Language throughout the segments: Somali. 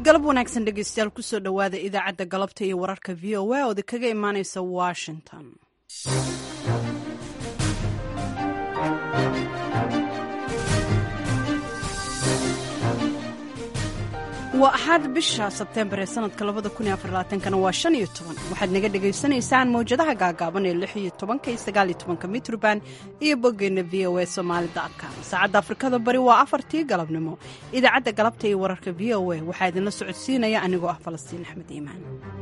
galab wanaagsan dhegeystayaal kusoo dhowaada idaacadda galabta iyo wararka v o a oodi kaga imaaneysa washington waa axaad bisha sebteembar ee sanadka kana waa shan iyo toban waxaad naga dhegaysanaysaan mawjadaha gaagaaban ee lix iyo tobanka iyo sagaal iyo tobanka mitrban iyo boggeenna v o a somaali com saacadda afrikada bari waa afartii galabnimo idaacadda galabta iyo wararka v o a waxaa idinla socodsiinaya anigoo ah falastiin axmed iimaan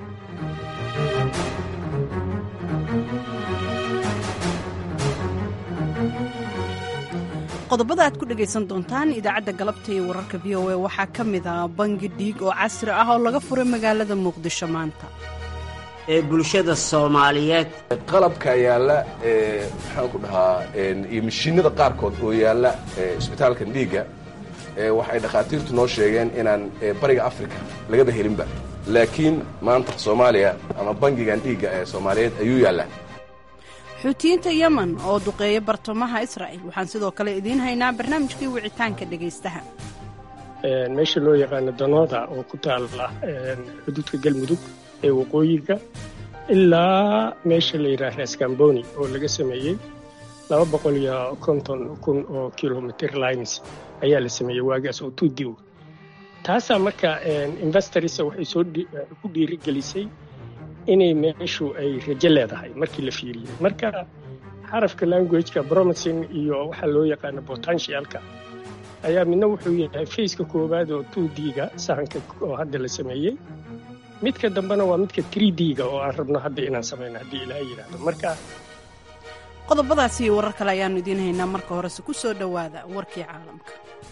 qodobada aad ku dhegaysan doontaan idaacadda galabta iyo wararka v o a waxaa ka mid ah bangi dhiig oo casri ah oo laga furay magaalada muqdisho maanta ee bulshada soomaaliyeed qalabka yaalla maxaan ku dhahaa iyo mashiinada qaarkood oo yaalla isbitaalkan dhiigga waxay dhakhaatiirtu noo sheegeen inaan bariga africa lagaba helinba laakiin maanta soomaaliya ama bangigan dhiigga ee soomaaliyeed ayuu yaallaa xuutiyiinta yemen oo duqeeya bartamaha israa'il waxaan sidoo kale idiin haynaa barnaamijkii wicitaanka dhegaystaha meesha loo yaqaano danooda oo ku taalla xuduudka galmudug ee waqooyiga ilaa meesha la yidhaah raskamboni oo laga sameeyey laba boqol iyo konton kun oo kilomitr lines ayaa la sameeyey waagaas oo tuudiw taasaa marka investorisa waxay soo ku dhiirigelisay inay meeshu ay rajo leedahay markii la fiiriyey marka xarafka languageka bromising iyo waxaa loo yaqaano potentialka ayaa midna wuxuu yahay faceka koowaad oo two d-ga sahanka oo hadda la sameeyey midka dambena waa midka tree d-ga oo aan rabno hadda inaan samayno haddii ilaaha yidhaahdo marka qodobadaasi iyo warar kale ayaannu idiin haynaa marka horese ku soo dhowaada warkii caalamka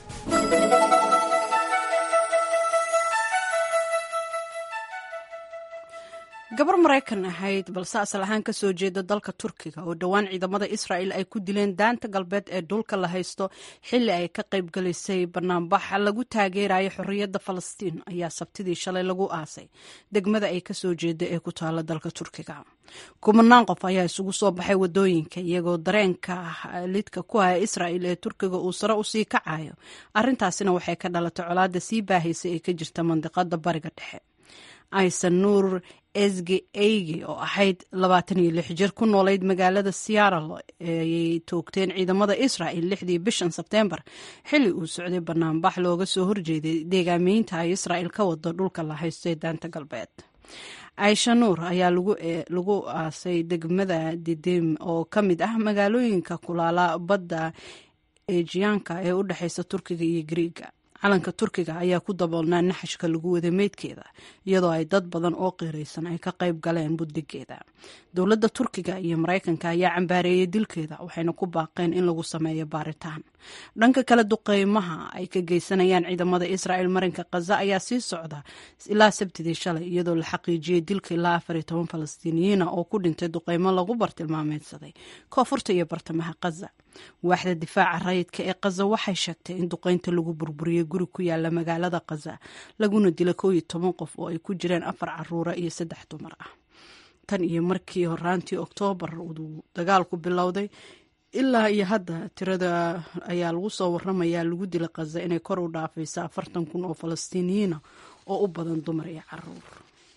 gabar maraykan ahayd balse asal ahaan ka soo jeeda dalka turkiga oo dhowaan ciidamada israa'il ay ku dileen daanta galbeed ee dhulka la haysto xilli ay ka qayb galisay banaanbax lagu taageerayo xorriyadda falastiin ayaa sabtidii shalay lagu aasay degmada ay ka soo jeeda ee ku taala dalka turkiga kumanaan qof ayaa isugu soo baxay wadooyinka iyagoo dareenka lidka ku ah israa'il ee turkiga uu sare usii kacayo arrintaasina waxay ka dhalatay colaadda sii baahaysa ee ka jirta mandiqada bariga dhexe aysan nuur esge eygi oo ahayd labaatan iyo lix jir ku noolayd magaalada seattle ayay toogteen ciidamada israa'il lixdii bishan sebteembar xilli uu socday banaanbax looga soo horjeeday deegaameynta ay israa'il ka wado dhulka la haysto ee daanta galbeed aisha nuur ayaa lagu aasay degmada didem oo ka mid ah magaalooyinka kulaala badda ejiyaanka ee u dhexeysa turkiga iyo griiga calanka turkiga ayaa ku daboolnaa naxashka lagu wada meydkeeda iyadoo ay dad badan oo qiiraysan ay ka qayb galeen buddigeeda dowladda turkiga iyo maraykanka ayaa cambaareeyey dilkeeda waxayna ku baaqeen in lagu sameeyo baaritaan dhanka kale duqeymaha ay ka geysanayaan ciidamada israa'il marinka khaza ayaa sii socda ilaa sabtidii shalay iyadoo la xaqiijiyey dilka ilaa afar iyo toban falastiiniyiina oo ku dhintay duqeymo lagu bartilmaameedsaday koonfurta iyo bartamaha khaza waaxda difaaca rayidka ee khaza waxay sheegtay in duqeynta lagu burburiyey guri ku yaala magaalada khaza laguna dila koo iyo toban qof oo ay ku jireen afar caruura iyo saddex dumar ah tan iyo markii horaantii oktoobar uu dagaalku bilowday ilaa iyo hadda tirada ayaa lagu soo waramayaa lagu dila khaza inay kor u dhaafaysa afartan kun oo falastiiniyiina oo u badan dumar iyo caruur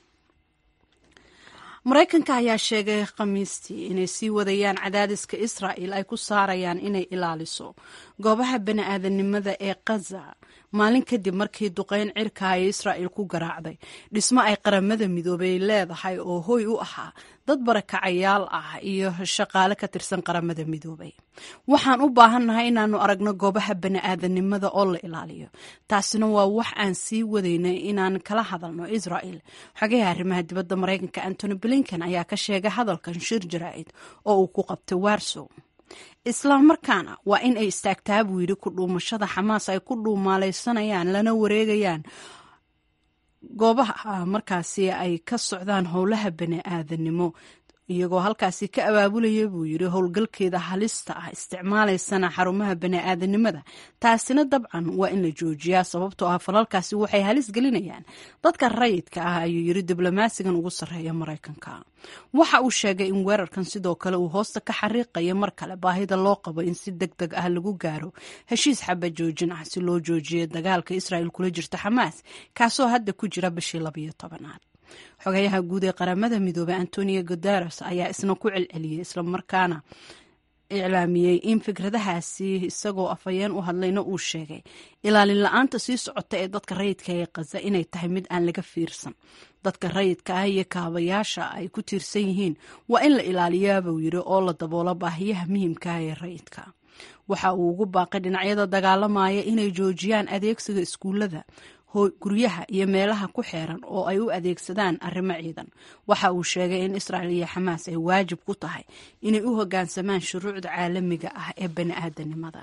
maraykanka ayaa sheegay khamiistii inay sii wadayaan cadaadiska israa'il ay ku saarayaan inay ilaaliso goobaha bani-aadanimada ee khaza maalin kadib markii duqeyn cirka ay israa'il ku garaacday dhismo ay qaramada midoobay leedahay oo hoy u ahaa dad barakacayaal ah iyo shaqaale ka tirsan qaramada midoobay waxaan u baahannahay inaannu aragno goobaha bani-aadanimada oo la ilaaliyo taasina waa wax aan sii wadaynay inaan kala hadalno israa'il xogaha arrimaha dibadda maraykanka antony blinken ayaa ka sheegay hadalkan shir jaraa'id oo uu ku qabtay warsow islamarkaana waa in ay istaagtaa buu yidhi ku dhuumashada xamaas ay ku dhuumaalaysanayaan lana wareegayaan goobaha markaasi ay ka socdaan howlaha bani aadanimo iyagoo halkaasi ka abaabulaya buu yidhi howlgalkeeda halista ah isticmaalaysana xarumaha bani-aadanimada taasina dabcan waa in la joojiyaa sababtoo ah falalkaasi waxay halis gelinayaan dadka rayidka ah ayuu yidhi diblomaasigan ugu sarreeya maraykanka waxa uu sheegay in weerarkan sidoo kale uu hoosta ka xariiqaya mar kale baahida loo qabo in si deg deg ah lagu gaaro heshiis xaba joojin ah si loo joojiyo dagaalka israa'il kula jirta xamaas kaasoo hadda ku jira bishii labayo tobanaad xogayaha guud ee qaramada midoobey antonio guteres ayaa isna ku celceliyey islamarkaana iclaamiyey in fikradahaasi isagoo afhayeen u hadlayna uu sheegay ilaalin la-aanta sii socota ee dadka rayidka ee kaza inay tahay mid aan laga fiirsan dadka rayidka ah iyo kaabayaasha ay ku tiirsan yihiin waa in la ilaaliyaa buu yidhi oo la daboolo baahiyaha muhiimkaah ee rayidka waxa uu ugu baaqay dhinacyada dagaalamaya inay joojiyaan adeegsiga iskuullada guryaha iyo meelaha ku xeeran oo ay u adeegsadaan arrimo ciidan waxa uu sheegay in israa'il iyo xamaas ay waajib ku tahay inay u hoggaansamaan shuruucda caalamiga ah ee bani-aadanimada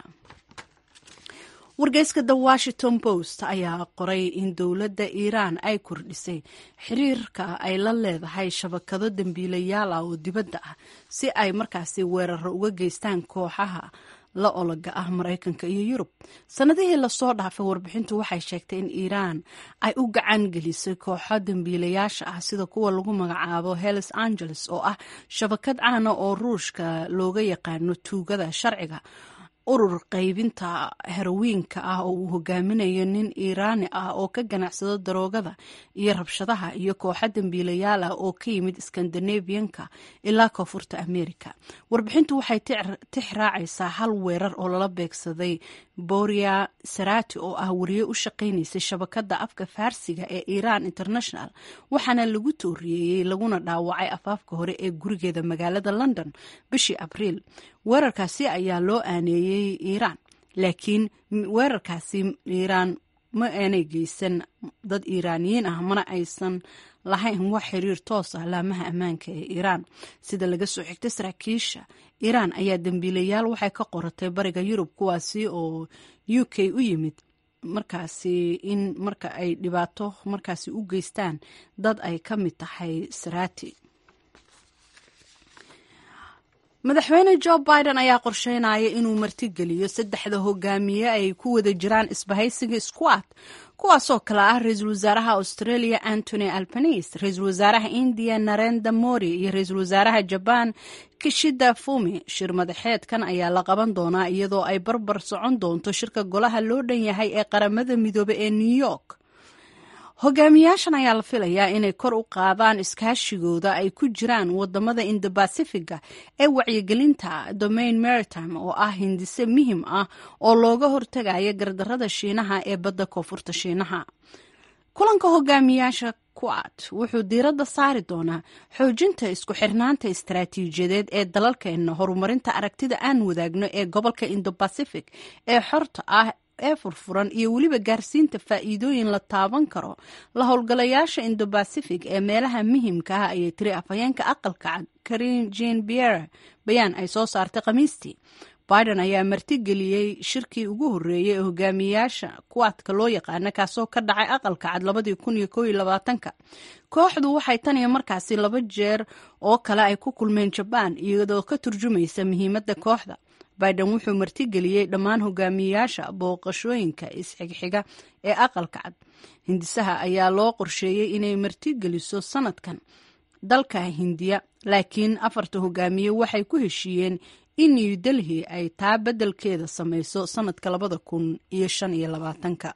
wargeyska the washington post ayaa qoray in dowladda iiraan ay kordhisay xiriirka ay la leedahay shabakado dembiilayaal ah oo dibadda ah si ay markaasi weeraro uga geystaan kooxaha la ologa ah maraykanka iyo yurub sanadihii lasoo dhaafay warbixintu waxay sheegtay in iiraan ay u gacan gelisay kooxo dembiilayaasha ah sida kuwa lagu magacaabo hells angeles oo ah shabakad caana oo ruushka looga yaqaano tuugada sharciga urur qaybinta herawiinka ah oo uu hogaaminayo nin iiraani ah oo ka ganacsado daroogada iyo rabshadaha iyo kooxo dembiilayaal ah oo ka yimid skandinabiyanka ilaa koonfurta america warbixintu waxay tix raacaysaa hal weerar oo lala beegsaday boria sarati oo ah wariye u shaqaynaysay shabakada afka faarsiga ee iran international waxaana lagu tooriyeeyey laguna dhaawacay afaafka hore ee gurigeeda magaalada london bishii abriil weerarkaasi ayaa loo aaneeyey iiraan laakiin weerarkaasi iiraan ma aanay geysan dad iiraaniyiin ah mana aysan lahayn wax xiriir toos ah laamaha ammaanka ee iiraan sida laga soo xigtay saraakiisha iiraan ayaa dembiilayaal waxay ka qoratay bariga yurub kuwaasi oo u k u yimid markaasi in marka ay dhibaato markaasi u geystaan dad ay ka mid tahay sarati madaxweyne jo biden ayaa qorsheynaya inuu martigeliyo saddexda hogaamiye ay ku wada jiraan isbahaysiga squad kuwaasoo kale ah ra-iisul wasaaraha australia antony albanese ra-iisul wasaaraha india narenda mori iyo ra-iisul wasaaraha jaban kishida fumi shir madaxeedkan ayaa la qaban doonaa iyadoo ay barbar socon doonto shirka golaha loo dhan yahay ee qaramada midoobe ee new york hogaamiyaashan ayaa la filayaa inay kor u qaadaan iskaashigooda ay ku jiraan wadamada indobasifiga ee wacyigelinta domain maritime oo ah hindise muhim ah oo looga hortagaya gardarada shiinaha ee badda koonfurta shiinaha kulanka hogaamiyaasha kuad wuxuu diiradda saari doonaa xoojinta isku xirnaanta istaraatiijiyadeed ee dalalkeena horumarinta aragtida aan wadaagno ee gobolka indobasific ee xorta ah ee furfuran iyo weliba gaarsiinta faa'iidooyin la taaban karo la howlgalayaasha indobasific ee meelaha muhimka ah ayay tiri afhayeenka aqalka cad karin jean biere bayaan ay soo saartay khamiistii biden ayaa martigeliyey shirkii ugu horreeyey ee hogaamiyayaasha kuwaadka loo yaqaana kaasoo ka dhacay aqalka cad labadii kun iyo koob iyo labaatanka kooxdu waxay tan iyo markaasi laba jeer oo kale ay ku kulmeen jabaan iyadoo ka turjumaysa muhiimadda kooxda biden wuxuu martigeliyey dhammaan hogaamiyayaasha booqashooyinka isxigxiga ee aqalka cad hindisaha ayaa loo qorsheeyey inay martigeliso sanadkan dalka hindiya laakiin afarta hogaamiye waxay ku heshiiyeen in new delhi ay taa beddelkeeda samayso sanadka labada kun iyo shan iyo labaatanka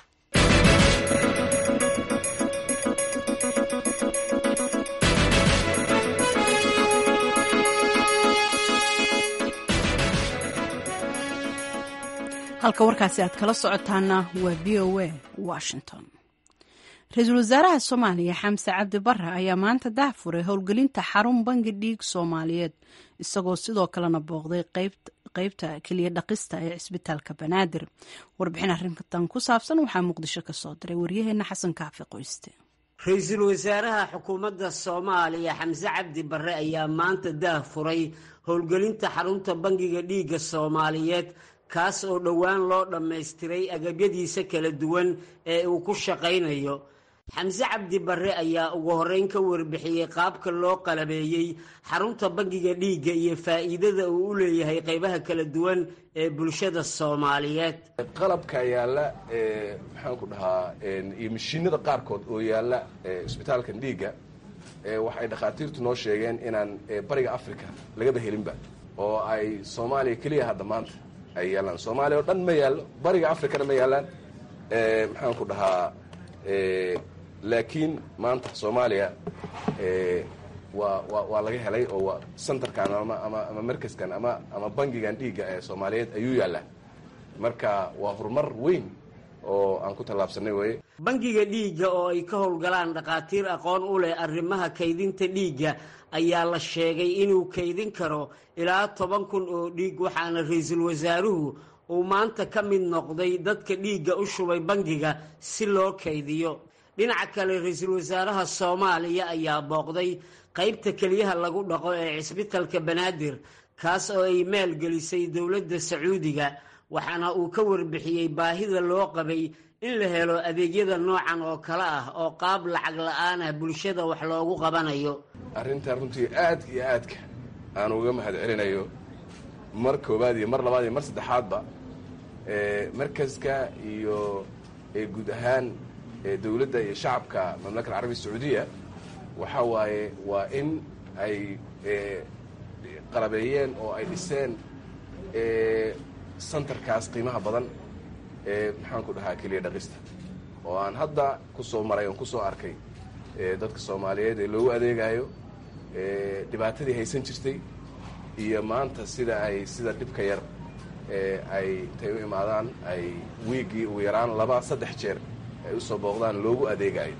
halka warkaasi aad kala socotaana waa v o a washington ra-iisul wasaaraha soomaaliya xamse cabdi bare ayaa maanta dahfuray howlgelinta xarun bangi dhiig soomaaliyeed isagoo sidoo kalena booqday qeybta keliya dhaqista ee cisbitaalka banaadir warbixin arrintan ku saabsan waxaa muqdisho ka soo diray waryaheena xasan kaafi qoyste ra-iisul wasaaraha xukuumadda soomaaliya xamse cabdi bare ayaa maanta daahfuray howlgelinta xarunta bangiga dhiigga soomaaliyeed kaas oo dhowaan loo dhammaystiray agabyadiisa kala duwan ee uu ku shaqaynayo xamse cabdi barre ayaa ugu horreyn ka warbixiyey qaabka loo qalabeeyey xarunta bangiga dhiigga iyo faa'iidada uu u leeyahay qaybaha kala duwan ee bulshada soomaaliyeed qalabka yaalla maxaan ku dhahaa iyo mashiinada qaarkood oo yaalla isbitaalkan dhiigga waxay dhakhaatiirtu noo sheegeen inaan bariga africa lagaba helinba oo ay soomaaliya keliya hadda maanta ay yaallaan soomaaliya oo dhan ma yaallo bariga africana ma yaallaan maxaan ku dhahaa laakiin maanta soomaaliya waa wa waa laga helay oo waa centerkan ama ama ama markaskan ama ama bangigan dhiigga ee soomaaliyeed ayuu yaallaa marka waa horumar weyn oo aan ku tallaabsanay weye bangiga dhiigga oo ay ka howlgalaan dhakhaatiir aqoon u leh arrimaha kaydinta dhiigga ayaa la sheegay inuu kaydin karo ilaa toban kun oo dhiig waxaana ra-iisul wasaaruhu uu maanta ka mid noqday dadka dhiigga u shubay bangiga si loo kaydiyo dhinaca kale ra-iisul wasaaraha soomaaliya ayaa booqday qaybta keliyaha lagu dhaqo ee cisbitalka banaadir kaas oo ay maalgelisay dowladda sacuudiga waxaana uu ka warbixiyey baahida loo qabay in la helo adeegyada noocan oo kale ah oo qaab lacag la-aan ah bulshada wax loogu qabanayo arrintaa runtii aad iyo aadka aan uga mahad celinayo mar koowaad iyo mar labaad iyo mar saddexaadba markaska iyo guud ahaan dowladda iyo shacabka mamlaka alcarabiya sacuudiya waxaa waaye waa in ay qalabeeyeen oo ay dhiseen santarkaas qiimaha badan ee maxaan ku dhahaa keliya dhaqista oo aan hadda ku soo maray oon ku soo arkay dadka soomaaliyeed ee loogu adeegayo dhibaatadii haysan jirtay iyo maanta sida ay sida dhibka yar ay intay u imaadaan ay wiiggii ugu yaraan laba saddex jeer ay usoo booqdaan loogu adeegayo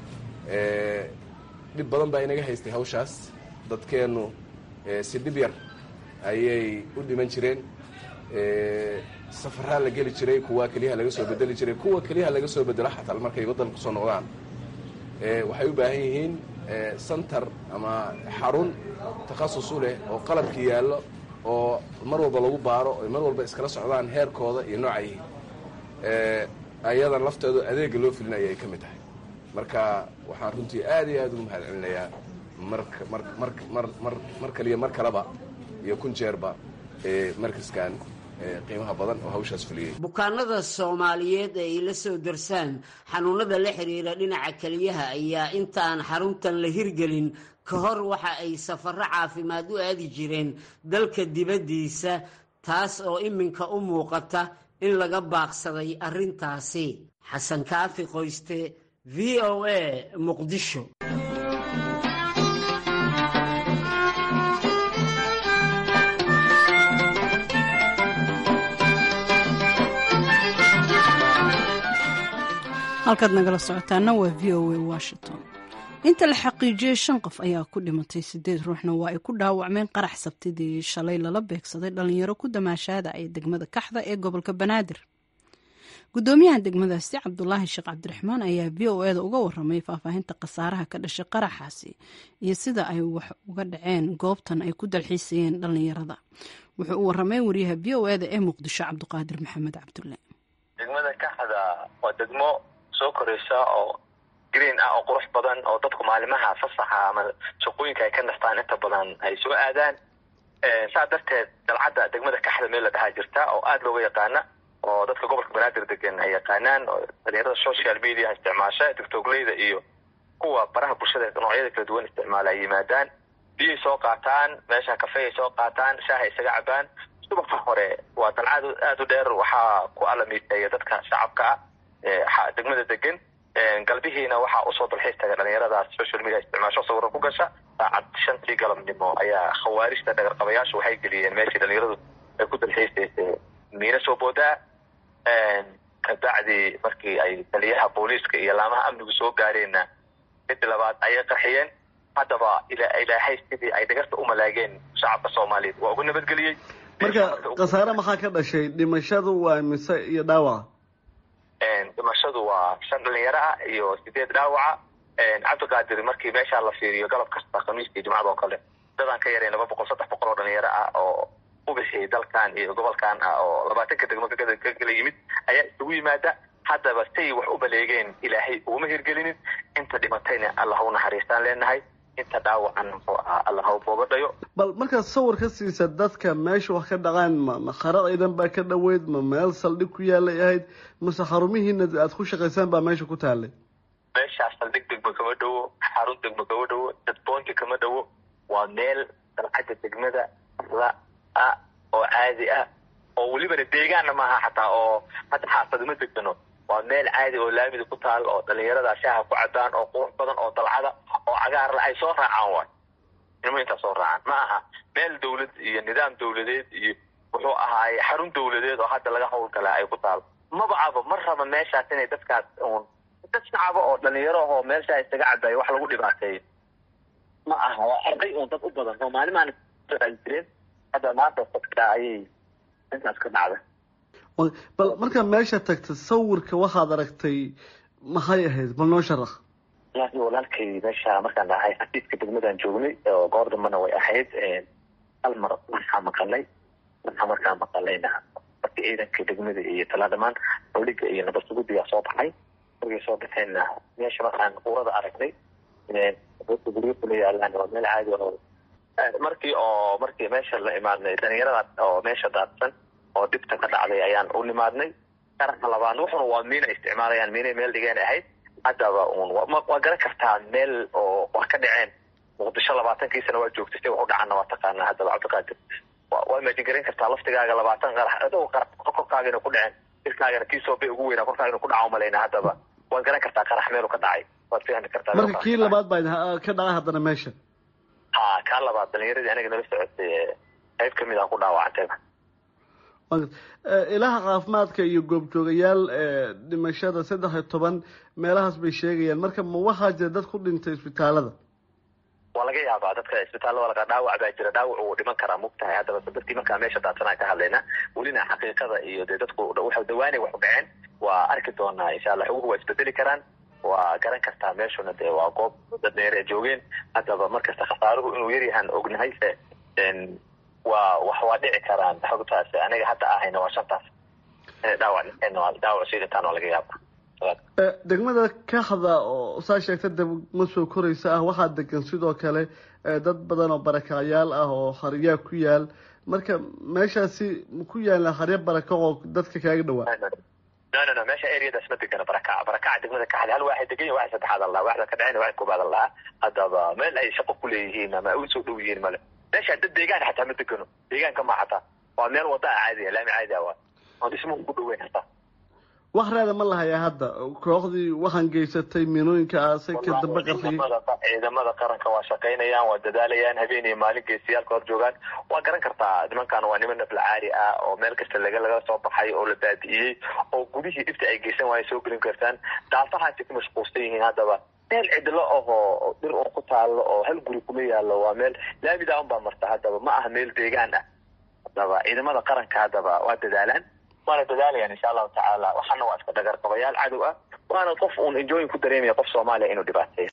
dhib badan baa inaga haystay hawshaas dadkeennu si dhib yar ayay u dhiman jireen safaraa la geli jiray kuwa keliyaha laga soo bedeli jiray kuwa keliyaha laga soo bedelo xataa markay waddanka kusoo noqdaan waxay u baahan yihiin santar ama xarun takhasus u leh oo qalabkii yaallo oo mar walba lagu baaro oy mar walba iskala socdaan heerkooda iyo nooca yihiin ayadan lafteedu adeega loo filinaya ay ka mid tahay marka waxaan runtii aad iyo aad ugu mahad celinayaa marka mar mar mar mar mar kaliya mar kaleba iyo kun jeerba markaskan qiimaha badan oo hawshaas fuliyey bukaanada soomaaliyeed ee ay la soo darsaan xanuunada la xiriira dhinaca keliyaha ayaa intaan xaruntan la hirgelin ka hor waxa ay safarro caafimaad u aadi jireen dalka dibaddiisa taas oo iminka u muuqata in laga baaqsaday arrintaasi xasan kaafi qoyste v o a muqdisho halkaad nagala socotaana waa v o a washington inta la xaqiijiyey shan qof ayaa ku dhimatay sideed ruuxna waa ay ku dhaawacmeen qarax sabtidii shalay lala beegsaday dhalinyaro ku damaashaada ee degmada kaxda ee gobolka banaadir gudoomiyaha degmadaasi cabdulaahi sheekh cabdiraxmaan ayaa v o eda uga waramay faahfaahinta khasaaraha ka dhashay qaraxaasi iyo sida ay wax uga dhaceen goobtan ay ku dalxiisayeen dhalinyarada wuxuu u waramay wariyaha v o eda ee muqdisho cabdiqaadir maxamed cabdulle degmada kaxda waa degmo soo koraysa oo green ah oo qurux badan oo dadku maalimaha fasaxa ama shaqooyinka ay ka nastaan inta badan ay soo aadaan saa darteed dalcadda degmada kaxda meel la dhahaa jirta oo aada looga yaqaana oo dadka gobolka banaadir degan ay yaqaanaan oo dhalinyarada social media isticmaasha tictogleyda iyo kuwa baraha bulshada noocyada kala duwan isticmaala ay yimaadaan biyay soo qaataan meesha kafey ay soo qaataan shaaha isaga cabaan subaxa hore waa dalcad aada u dheer waxaa ku alamiiteeya dadka shacabka ah degmada degan galbihiina waxaa usoo dalxiis taga dhalinyaradaas social media isticmaasho sawiro ku gasha saacad shantii galabnimo ayaa khawaarijta dhagarqabayaashu waxay geliyeen meeshii dhalinyaradu ay ku dalxiisaysay miina soo boodaa kabacdi markii ay taliyaha booliiska iyo laamaha amnigu soo gaareenna midi labaad ayay qarxiyeen haddaba ilaahay sidii ay dhagarta u malaageen shacabka soomaaliyeed waa ugu nabadgeliyey marka khasaare maxaa ka dhashay dhimashadu waa mise iyo dhaawaca dhimashadu waa shan dhalinyaro ah iyo sideed dhaawaca cabdiqaadir markii meeshaa la fiiriyo galab kasta khamiiskii jumcada oo kale dadaan ka yarayn laba boqol saddex boqol oo dhalinyaro ah oo u bixiyay dalkan iyo gobolkan ah oo labaatanka degmo ka kala yimid ayaa isugu yimaada haddaba say wax u baleegeen ilaahay uguma hirgelinin inta dhimatayna alla ha u naxariistaan leenahay inta dhaawacan muxuu ahaa alla ha u boogadhayo bal markaad sawir ka siisa dadka meesha wax ka dhaqaan ma ma khara ciidan baa ka dhoweyd ma meel saldhig ku yaalay ahayd mase xarumihiina aad ku shaqaysaan baa meesha ku taalay meeshaas saldhig degma kama dhowo xarun degma kama dhowo dadboonti kama dhowo waa meel dalcadda degmada la ah oo caadi ah oo welibana deegaanna maaha xataa oo hadda xaafadima degano waa meel caadi oo laamida ku taal oo dhalinyarada shaaha ku cadaan oo qurux badan oo dalcada oo cagaarla ay soo raacaan waay ilmo intaa soo raacaan ma aha meel dawlad iyo nidaam dawladeed iyo wuxuu ahaaye xarun dawladeed oo hadda laga hawlgalaa ay ku taal mabacaba ma raba meeshaas inay dadkaas un dad shacaba oo dhalinyaro oo meesha isaga cabayo wax lagu dhibaateeyo ma aha waa arday un dad u badan oo maalimaan jireen hadda maanta dadka ayay intaas ka dhacda bal markaa meesha tagta sawirka waxaad aragtay maxay ahayd bal noo sharax walahi walaalkay meesha markaan dhahay xafiiska degmadaan joognay oo goor dambana way ahayd hal mar waxaa maqalay waxaa markaa maqalayna marka ciidanka degmada iyo talaadhamaan rodhiga iyo nabad sugudiyaa soo baxay markay soo baxeenna meesha markaan urada aragnay guryo kula yaalaan waa meel caadi oo markii oo markii meesha la imaadnay dhalinyarada oo meesha daadsan oo dhibta ka dhacday ayaan u nimaadnay qarka labaad wuxuna waa miina isticmaalayaan miinay meel dhigeen ahayd haddaba un waa garan kartaa meel oo wax ka dhaceen muqdisho labaatankii sana waa joogtay si wax u dhacana waa taqaanaa haddaba cabdiqaadir waa imajin garan kartaa laftigaaga labaatan qarax adoo qarax korkaagana ku dhaceen jirkaagana kii soo bay ugu weynaa korkaagana ku dhaca umalayna haddaba waad garan kartaa qarax meelu ka dhacay waad fahmi kartaa marka kii labaad baa ka dhacay haddana meesha ha kaa labaad dhalinyaradii aniga nala socotay qayb kamid ah ku dhaawacantayba ilaha caafimaadka iyo goobjoogayaal dhimashada saddex iyo toban meelahaas bay sheegayaan marka ma waxaa jira dad ku dhintay isbitaalada waa laga yaabaa dadka isbitaalada laga dhaawac baa jira dhaawac uu dhiman karaa mugtahay haddaba dadkii markaa meesha daadsanaa ka hadlayna welina xaqiiqada iyo dee dadku waxa dawaanay wax u dhaceen waa arki doonaa insha allah xuguhu waa isbedeli karaan waa garan kartaa meeshuna dee waa goob dad dheer ee joogeen haddaba markasta khasaaruhu inuu yaryahaan ognahay se waa wax waa dhici karaan xogtaas aniga hadda ahayna waa shantaas dhaawac dhaawac sii dhintaan waa laga yaaba degmada kaxda oo saa sheegta degma soo koraysa ah waxaa degan sidoo kale dad badan oo barakacyaal ah oo haryaa ku yaal marka meeshaasi ku yaala harya baraka oo dadka kaaga dhawaa no no no meesha areadaas ma degana barakaca barakaca degmada kaxda hal waxay degan yihin waxay saddexaad allaha waxda ka dhaceen waxay koobaad allaha haddaba meel ay shaqo ku leeyihiin ama u soo dhow yihiin male meesha dad deegaan xataa ma degano deegaanka ma xataa waa meel wada a caadiya laami caadi ah waa oon dhismuhu ku dhoweyn hataa wax reeda ma lahayaa hadda kooxdii waxaan geysatay miinooyinka aasay ka dambe qarxiyey ciidamada qaranka waa shaqaynayaan waa dadaalayaan habeen iyo maalin geesiyaalka hor joogaan waa garan kartaa nimankan waa niman naflacaari ah oo meel kasta laga laga soo baxay oo la baabi'iyey oo gudihii dhibta ay geysan waaya soo gelin kartaan daafahaasi ku mashquulsan yihiin haddaba meel cidlo ahoo dhir oo ku taalo oo hal guri kuma yaalo waa meel laamida un baa marta haddaba ma aha meel deegaan ah haddaba ciidamada qaranka haddaba waa dadaalaan waana dadaalayaan insha allahu tacaala waxaana waa iska dhagar qabayaal cadow ah waana qof uun enjoyin ku dareemaya qof soomaaliya inuu dhibaateeyo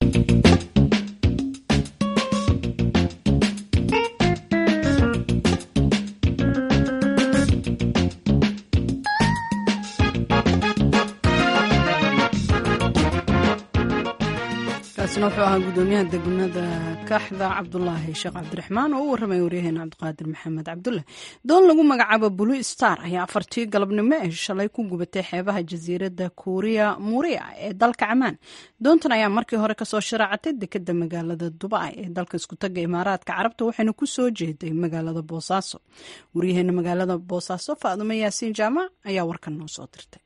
kaasina wuxuu ahaa gudoomiyaha degmada kaaxda cabdulaahi sheekh cabdiraxmaan oo u warramaya waryaheena cabdiqaadir maxamed cabdulle doon lagu magacaabo blue star ayaa afartii galabnimo ee shalay ku gubatay xeebaha jasiiradda kuuriya muuriya ee dalka camaan doontan ayaa markii hore kasoo sharaacatay dekeda magaalada dubai ee dalka iskutaga imaaraadka carabta waxayna ku soo jeeday magaalada boosaaso waryaheena magaalada boosaaso faadumo yaasiin jaamac ayaa warkan noo soo dirtay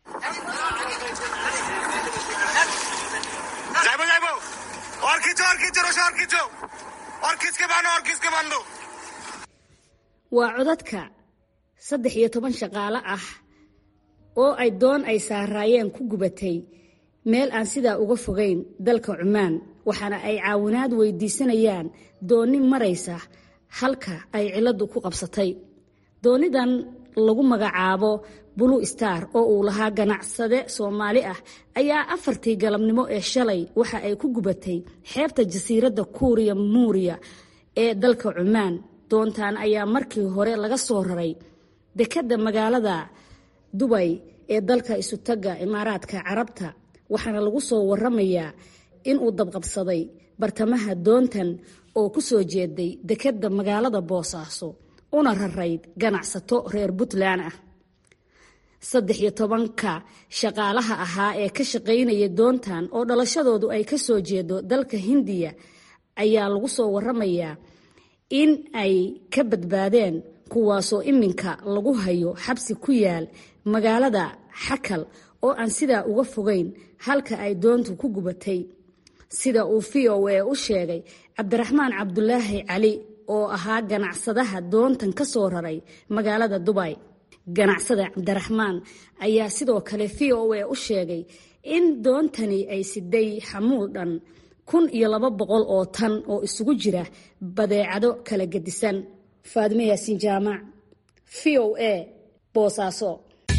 waa codadka saddex iyo toban shaqaale ah oo ay doon ay saaraayeen ku gubatay meel aan sidaa uga fogayn dalka cumaan waxaana ay caawinaad weydiisanayaan doonni maraysa halka ay cilladdu ku qabsatay doonidan lagu magacaabo blue star oo uu lahaa ganacsade soomaali ah ayaa afartii galabnimo ee shalay waxa ay ku gubatay xeebta jasiiradda kuuriya muuriya ee dalka cumaan doontan ayaa markii hore laga soo raray dekedda magaalada dubay ee dalka isutaga imaaraadka carabta waxaana lagu soo waramayaa in uu dabqabsaday bartamaha doontan oo ku soo jeeday dekedda magaalada boosaaso una rarayd ganacsato reer puntland ah saddex iyo tobanka shaqaalaha ahaa ee ka shaqaynaya doontan oo dhalashadoodu ay ka soo jeedo dalka hindiya ayaa lagu soo waramayaa in ay ka badbaadeen kuwaasoo iminka lagu hayo xabsi ku yaal magaalada xakal oo aan sidaa uga fogeyn halka ay doontu ku gubatay sida uu v o a u sheegay cabdiraxmaan cabdulaahi cali oo ahaa ganacsadaha doontan ka soo raray magaalada dubay ganacsada cabdiraxmaan ayaa sidoo kale v o a u sheegay in doontani ay siday xamuul dhan kun iyo laba boqol oo tan oo isugu jira badeecado kala gedisan faadime yaasiin jaamac v o a boosaaso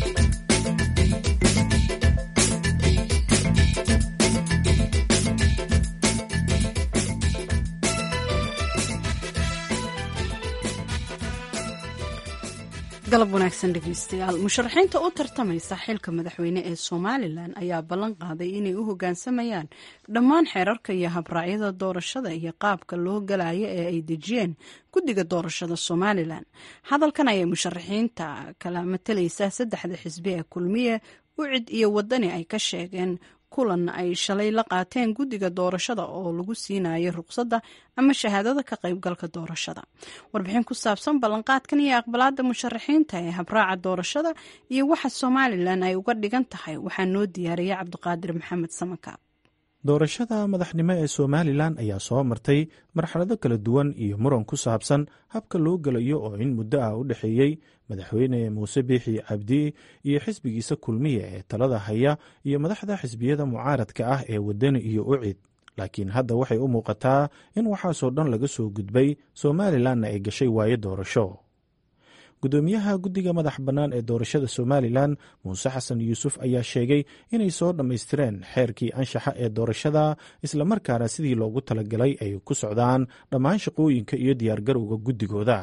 galab wanaagsan dhegeystayaal musharaxiinta u tartamaysa xilka madaxweyne ee somalilan ayaa ballan qaaday inay u hoggaansamayaan dhammaan xeerarka iyo habraacyada doorashada iyo qaabka loo galayo ee ay dejiyeen guddiga doorashada somalilan hadalkan ayay musharaxiinta kala matalaysa saddexda xisbi ee kulmiye ucid iyo wadani ay ka sheegeen kulan ay shalay la qaateen guddiga doorashada oo lagu siinayo ruqsadda ama shahaadada ka qaybgalka doorashada warbixin ku saabsan ballanqaadkan iyo aqbalaada musharaxiinta ee habraaca doorashada iyo waxa somalilan ay uga dhigan tahay waxaa noo diyaariyay cabdiqaadir maxamed samakaab doorashada madaxnimo ee somalilan ayaa soo martay marxalado kala duwan iyo muran ku saabsan habka loo gelayo oo in muddo ah u dhexeeyey madaxweyne muuse biixi cabdi iyo xisbigiisa kulmiya ee talada haya iyo madaxda xisbiyada mucaaradka ah ee wadani iyo ucid laakiin hadda waxay u muuqataa in waxaasoo dhan laga soo gudbay somalilanna ay gashay waayo doorasho gudoomiyaha guddiga madax bannaan ee doorashada somalilan muuse xasan yuusuf ayaa sheegay inay soo dhammaystireen xeerkii anshaxa ee doorashada islamarkaana sidii loogu talagalay ay ku socdaan dhammaan shaqooyinka iyo diyaargarowga guddigooda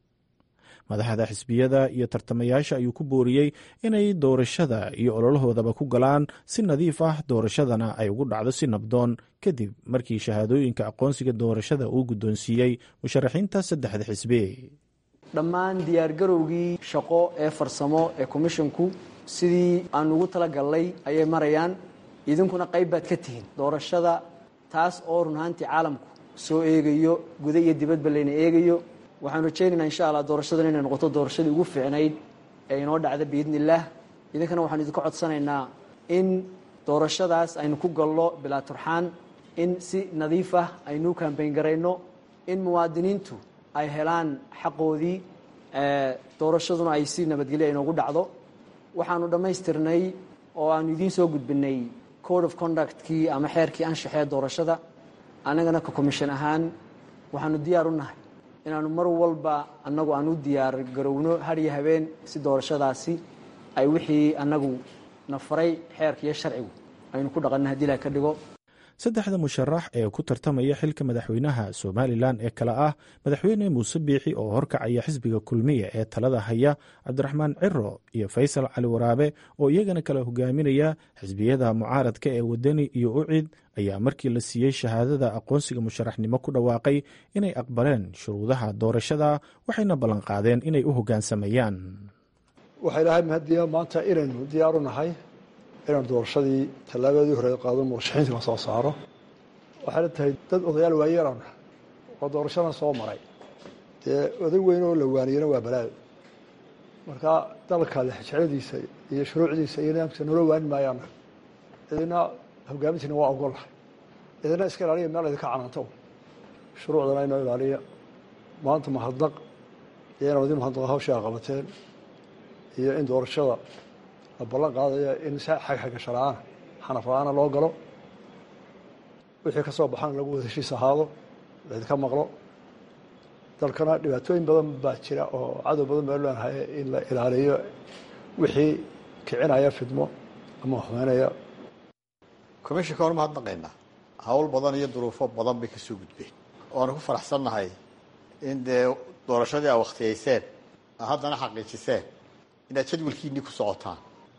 madaxda xisbiyada iyo tartamayaasha ayuu ku booriyey inay doorashada iyo ololahoodaba ku galaan si nadiif ah doorashadana ay ugu dhacdo si nabdoon kadib markii shahaadooyinka aqoonsiga doorashada uu guddoonsiiyey musharaxiinta saddexda xisbi dhammaan diyaargarowgii shaqo ee farsamo ee komishinku sidii aan ugu talagalnay ayay marayaan idinkuna qayb baad ka tihiin doorashada taas oo run ahaantii caalamku soo eegayo guda iyo dibadba layna eegayo waxaanu rajaynaynaa insha allah doorashadan inay noqoto doorashadii ugu fiicnayd ee inoo dhacda biidni illaah idinkana waxaanu idinka codsanaynaa in doorashadaas aynu ku galno bilaa turxaan in si nadiif ah aynu u kambayn garayno in muwaadiniintu ay helaan xaqoodii doorashaduna ay si nabadgelyo inoogu dhacdo waxaanu dhammaystirnay oo aanu idiin soo gudbinay code of conductkii ama xeerkii anshaxee doorashada annagana ka commission ahaan waxaanu diyaar u nahay inaanu mar walba annagu aan u diyaar garowno hadyo habeen si doorashadaasi ay wixii annagu na faray xeerka iyo sharcigu aynu ku dhaqanna hadii la ka dhigo saddexda musharax ee ku tartamaya xilka madaxweynaha somalilan ee kale ah madaxweyne muuse biixi oo horkacaya xisbiga kulmiya ee talada haya cabdiraxmaan ciro iyo faysal cali waraabe oo iyagana kala hogaaminaya xisbiyada mucaaradka ee wadani iyo ucid ayaa markii la siiyey shahaadada aqoonsiga musharaxnimo ku dhawaaqay inay aqbaleen shuruudaha doorashada waxayna ballanqaadeen inay u hoggaansamayaan waxay lahay mahadiya maanta inaynu diyaaru nahay inaan doorashadii tallaabadii hore qaado murashaxiinta la soo saaro waxayna tahay dad odayaal waayeelan oo doorashadan soo maray dee oday weyn oo la waaniyana waa balaayo marka dalka lexjecladiisa iyo shuruucdiisa iyo nidaamkiisa noola waani maayaan idina hogaamintiina waa ogolahay idina iska ilaaliya meel idinka canaanto shuruucdana inoo ilaaliya maanta mahadnaq iyo inaan idin mahadnaqa hawshaa qabateen iyo in doorashada la ballan qaadaya in si xagxagasho la-aana xanaf la-aana loo galo wixii ka soo baxana lagu wada heshiis ahaado laydinka maqlo dalkana dhibaatooyin badan baa jira oo cadow badan baa leenahay in la ilaaliyo wixii kicinaya fidmo ama xumeynaya commishinka hor mahadnaqaynaa hawl badan iyo duruufo badan bay kasoo gudbeen waana ku faraxsannahay in dee doorashadii aa wakhtiyayseen aa haddana xaqiijiseen inaad jadwalkiinii ku socotaan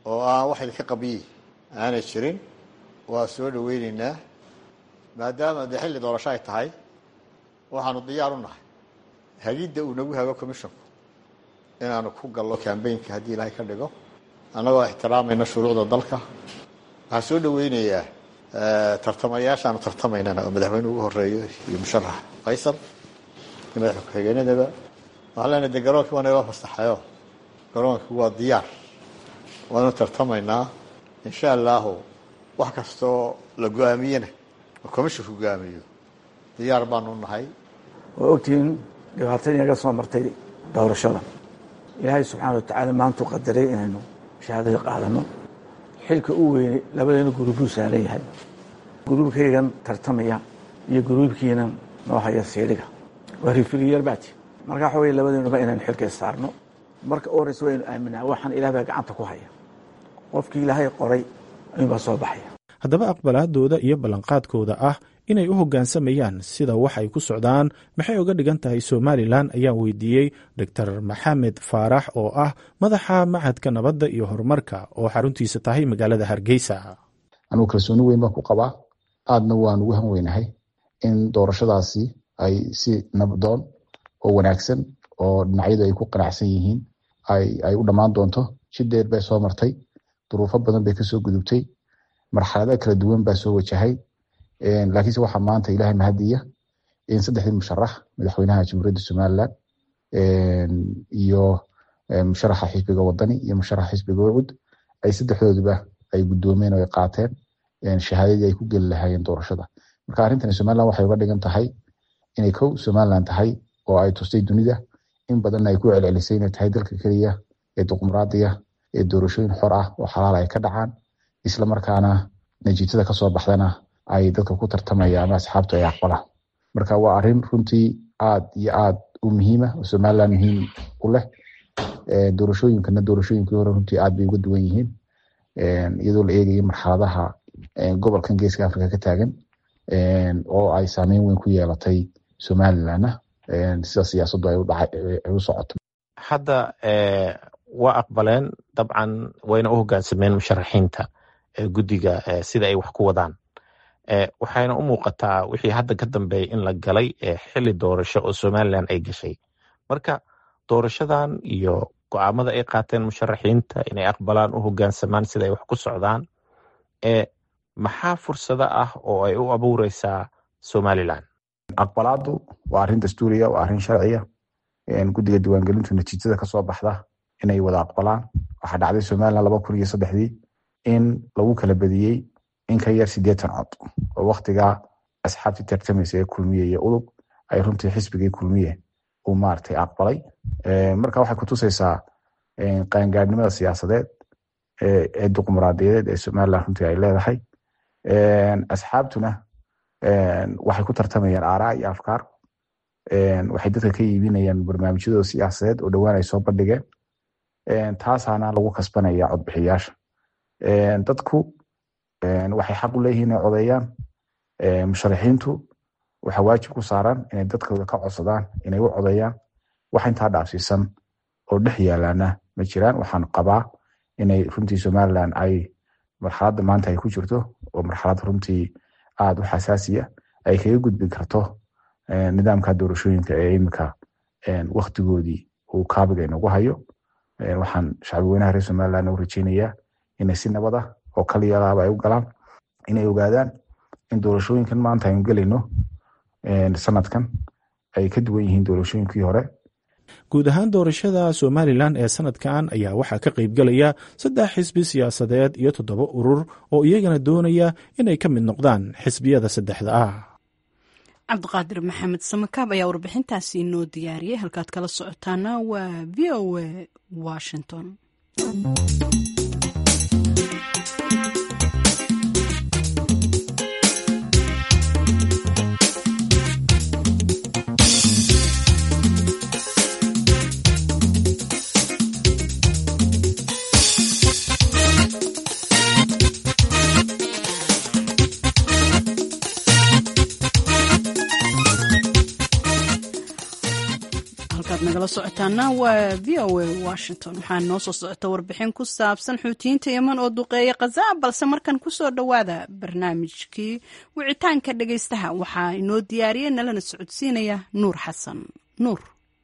oo aan wax idinka qabiyi aanay jirin waa soo dhaweyneynaa maadaama dee xilli doorasho ay tahay waxaanu diyaar u nahay hagidda uu nagu hago commissionku inaanu ku gallo cambaynka haddii ilaahay ka dhigo annagoo ixtiraamayna shuruucda dalka waxaan soo dhaweynayaa tartamayaashaanu tartamaynana oo madaxweyne ugu horeeyo iyo musharax faysal iyo madax ku-xigeenadaba waxaan leenahay de garoonkii waa naga fasaxayo garoonkii waa diyaar waanu tartamaynaa insha allahu wax kastoo la go-aamiyena oo commissionku go-aamiyo diyaar baanu nahay waa ogtihiin dhibaatadii naga soo martay doorashada ilaahay subxaana watacaala maantuu qadaray inaynu shahaadada qaadano xilka u weynay labadeena guruubuu saaran yahay guruubkaygan tartamaya iyo guruubkiinan noo haya siidhiga waa rifiriyar baati marka waxa wey labadeenuba inaynu xilka saarno marka u horeysa waynu aaminaa waxaan ilaah baa gacanta ku haya qofkii ilaahay qoray ayuunbaa soo baxaya haddaba aqbalaadooda iyo ballanqaadkooda ah inay u hoggaansamayaan sida wax ay ku socdaan maxay uga dhigan tahay somalilan ayaan weydiiyey doctor maxamed faarax oo ah madaxa machadka nabadda iyo horumarka oo xaruntiisa tahay magaalada hargeysa anugu kalsooni weyn baan ku qabaa aadna waan ugu han weynahay in doorashadaasi ay si nabdoon oo wanaagsan oo dhinacyadu ay ku qanacsan yihiin ay u dhammaan doonto si dheer bay soo martay duruufo badan bay kasoo gudubtay marxalado kala duwan baa soo wajahay laakiinse waxaa maanta ilahay mahadiya in saddexdii musharax madaxweynaha jamhuuriyadda somalilan iyo musharaxa xisbiga wadani iyo musharaxa xisbiga wacud ay saddexdooduba ay gudoomeen oo ay qaateen shahaadadii ay ku geli lahaayeen doorashada marka arrintani somalilan waxay uga dhigan tahay inay kow somalilan tahay oo ay tustay dunida in badanna ay ku celcelisay inay tahay dalka keliya ee dimuqraadiya ee doorashooyin xor ah oo xalaal ay ka dhacaan isla markaana natiijada kasoo baxdana ay dadka ku tartamaya ama asxaabtu ay aqbalaan marka waa arrin runtii aad iyo aad u muhiima oo somalilan muhiim u leh doorashooyinkana doorashooyinkii hore runtii aad bay uga duwan yihiin iyadoo la eegayo marxaladaha gobolkan geeska africa ka taagan oo ay saameyn weyn ku yeelatay somalilanna sida siyaasaddu ay u socoto hadda waa aqbaleen dabcan wayna u hoggaansameen musharaxiinta guddiga sida ay wax ku wadaan waxayna u muuqataa wixii hadda ka dambeeya in la galay xili doorasho oo somalilan ay gashay marka doorashadan iyo go-aamada ay qaateen musharaxiinta inay aqbalaan u hoggaansamaan sida ay wax ku socdaan maxaa fursado ah oo ay u abuureysaa somalilan aqbalaadu waa arrin dastuuriya waa arrin sharciya guddiga diiwaangelintu natiijada kasoo baxda inay wada aqbalaan waxaa dhacday somalilan laba kun iyo saddexdii in lagu kala badiyey in ka yar sideetan cod oo waktigaa asxaabtii tartamaysa ee kulmiye iyo udub ay runtii xisbigii kulmiye uu maaragtay aqbalay marka waxay kutusaysaa qaangaadhnimada siyaasadeed ee dimuqraadiyadeed ee somalilan runtii ay leedahay asxaabtuna waxay ku tartamayaan aaraa iyo afkaar waxay dadka ka iibinayaan barnaamijyadooda siyaasadeed oo dhowaan ay soo bandhigeen taasaana lagu kasbanaya codbixiyaasha dadku waxay xaq u leeyihiin inay codeeyaan musharaxiintu waxa waajib ku saaran inay dadkooda ka codsadaan inay u codeeyaan wax intaa dhaafsiisan oo dhex yaalaana ma jiraan waxaan qabaa inay runtii somalilan ay marxaladda maanta ay ku jirto oo marxalad runtii aada u xasaasiya ay kaga gudbi karto nidaamka doorashooyinka ee imika waktigoodii uu kaabiga inagu hayo waxaan shacbi weynaha reer somalilan u rajeynayaa inay si nabada oo kaliyalaaba ay u galaan inay ogaadaan in doorashooyinkan maanta aynu gelayno sanadkan ay ka duwan yihiin doorashooyinkii hore guud ahaan doorashada somalilan ee sanadkan ayaa waxaa ka qaybgelaya saddex xisbi siyaasadeed iyo toddoba urur oo iyagana doonaya inay ka mid noqdaan xisbiyada saddexda ah cabdiqaadir maxamed samakaab ayaa warbixintaasi inoo diyaariyey halkaad kala socotaana waa v o a washington nagala socotaana waa v o a washington waxaa noo soo socota warbixin ku saabsan xuutiyiinta yeman oo duqeeya khaza balse markan kusoo dhowaada barnaamijkii wicitaanka dhegaystaha waxaa inoo diyaariya nalana socodsiinaya nuur xasan nuur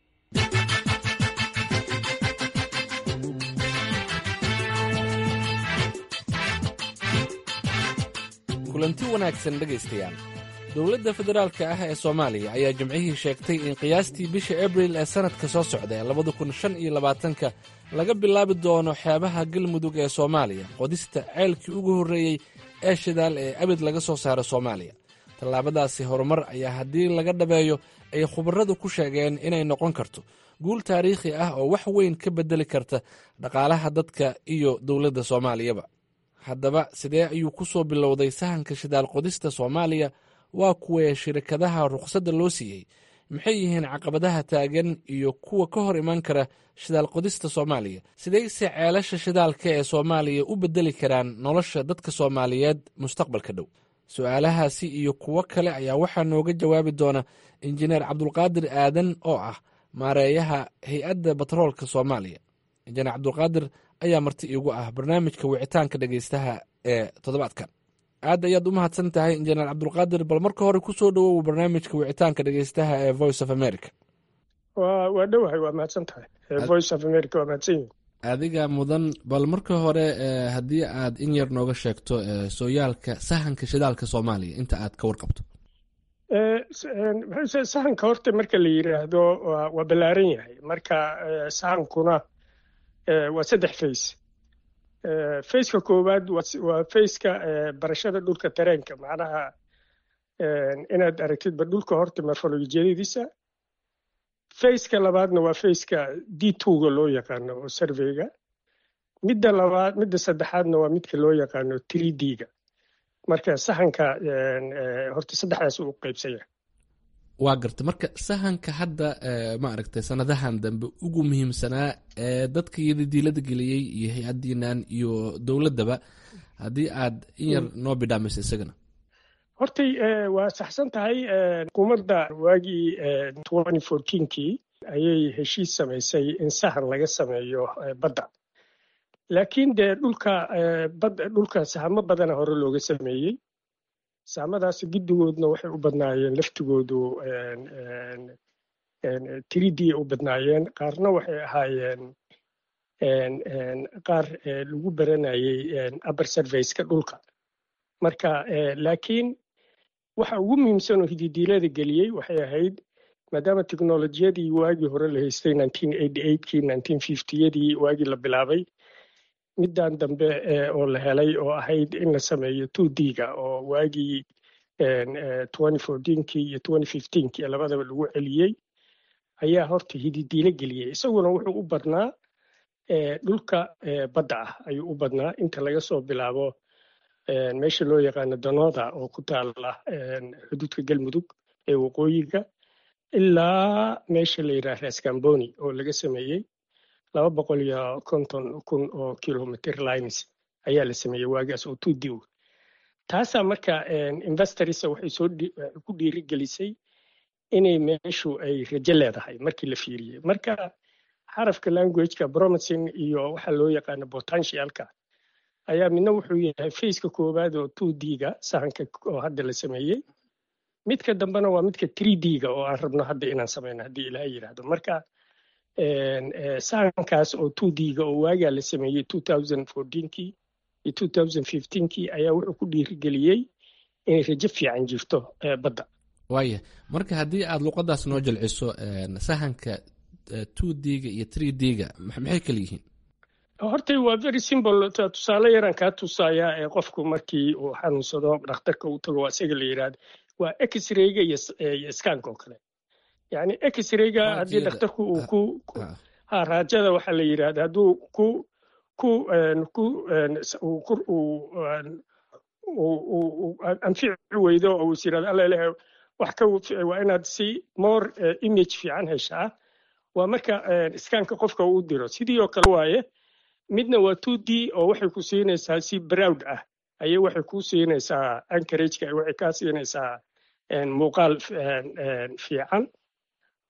kulanti wanaagsan dhegaystayaal dowladda federaalka ah ee soomaaliya ayaa jimcihii sheegtay in qiyaastii bisha abril ee sannadka soo socda ee labada kun shan iyo labaatanka laga bilaabi doono xeebaha galmudug ee soomaaliya qodista ceelkii ugu horreeyey ee shidaal ee abid laga soo saaro soomaaliya tallaabadaasi horumar ayaa haddii laga dhabeeyo ay khubarradu ku sheegeen inay noqon karto guul taariikhi ah oo wax weyn ka beddeli karta dhaqaalaha dadka iyo dowladda soomaaliyaba haddaba sidee ayuu ku soo bilowday sahanka shidaal qodista soomaaliya waa kuwee shirkadaha rukhsadda loo siiyey maxay yihiin caqabadaha taagan iyo kuwa ka hor iman kara shidaal qodista soomaaliya sidayse ceelasha shidaalka ee soomaaliya u beddeli karaan nolosha dadka soomaaliyeed mustaqbalka dhow su-aalahaasi iyo kuwo kale ayaa waxaa nooga jawaabi doona injineer cabdulqaadir aadan oo ah maareeyaha hay-adda batroolka soomaaliya injineer cabdulqaadir ayaa marti iigu ah barnaamijka wicitaanka dhegaystaha ee toddobaadkan aad ayaad u mahadsan tahay injineer cabdulqaadir bal marka hore ku soo dhowow barnaamijka wicitaanka dhegaystaha ee voice of america waa waa dhowahay waa mahadsan tahay voice of america waa mahadsan yihin adiga mudan bal marka hore haddii aad in yar nooga sheegto sooyaalka sahanka shidaalka soomaaliya inta aad ka warqabto sahanka horta marka la yidhaahdo waa ballaaran yahay marka sahankuna waa saddex fays fayska koowaad waa fayska barashada dhulka tareenka macnaha inaad aragtidba dhulka horta morfolojiyadiisa fayska labaadna waa fayska d twoga loo yaqaano oo surveyga midda labaad midda saddexaadna waa midka loo yaqaano three d-ga marka sahanka horta saddexdaas uu qaybsan yahay waa garta marka sahanka hadda ma aragtay sanadahan dambe ugu muhiimsanaa ee dadka iyadidiilada geliyey iyo hay-adiinan iyo dowladdaba haddii aad in yar noo bidhaamayso isagana hortay waa saxsan tahay xukuumadda waagii twenty fourteenkii ayay heshiis samaysay in sahan laga sameeyo badda laakiin dee dhulka badda dhulka sahamo badana hore looga sameeyey saamadaas giddigoodna waxay u badnaayeen laftigoodu tridii u badnaayeen qaarna waxay ahaayeen qaar lagu baranayey upper surveyska dhulka marka laakiin waxa ugu muhiimsan oo hididiilada geliyey waxay ahayd maadaama teknolojiyadii waagii hore la haystay kii yadii waagii la bilaabay middan dambe oo la helay oo ahayd in la sameeyo two d-ga oo waagii kii iyo kii labadaba lagu celiyey ayaa horta hididiilo geliyey isaguna wuxuu u badnaa dhulka badda ah ayuu u badnaa inta laga soo bilaabo meesha loo yaqaano danooda oo ku taala xuduudka galmudug ee waqooyiga ilaa meesha la yidhaha raskamboni oo laga sameeyey laba boqol iyo konton kun oo kilometer lines ayaa la sameeyey waagaas oo two d taasaa marka investorisa waxay soo ku dhiirigelisay inay meeshu ay rajo leedahay markii la fiiriyey marka xarafka languageka promising iyo waxa loo yaqaano potentialka ayaa midna wuxuu yahay faceka koowaad oo two d-ga sahanka oo hadda la sameeyey midka dambena waa midka three d-ga oo aan rabno hadda inaan sameyno haddii ilaha yidhaahdo marka sahankaas oo two d-ga oo waagaa la sameeyey kii iyo kii ayaa wuxuu ku dhiirigeliyey inay rajo fiican jirto badda waaya marka haddii aad luqadaas noo jilciso sahanka two d-ga iyo three d-ga maxay kala yihiin hortay waa very simple tusaale yaraan kaa tusayaa ee qofku markii uu xanuunsado dhakhtarka uu tago waa isaga la yidhaahdo waa x-rayga iyo skanka oo kale yani x-rayga haddii dhakhtarku uu ku ha raajada waxaa la yidhahda hadduu ku ku ku uu anfici weydo oo uu is yidhahdo alla ilaah wax ka waa inaad si more image fiican heshaa waa marka skanka qofka uu diro sidii oo kale waaye midna waa two d oo waxay ku siinaysaa si browd ah ayay waxay ku siinaysaa ankarageka waxay kaa siinaysaa muuqaal fiican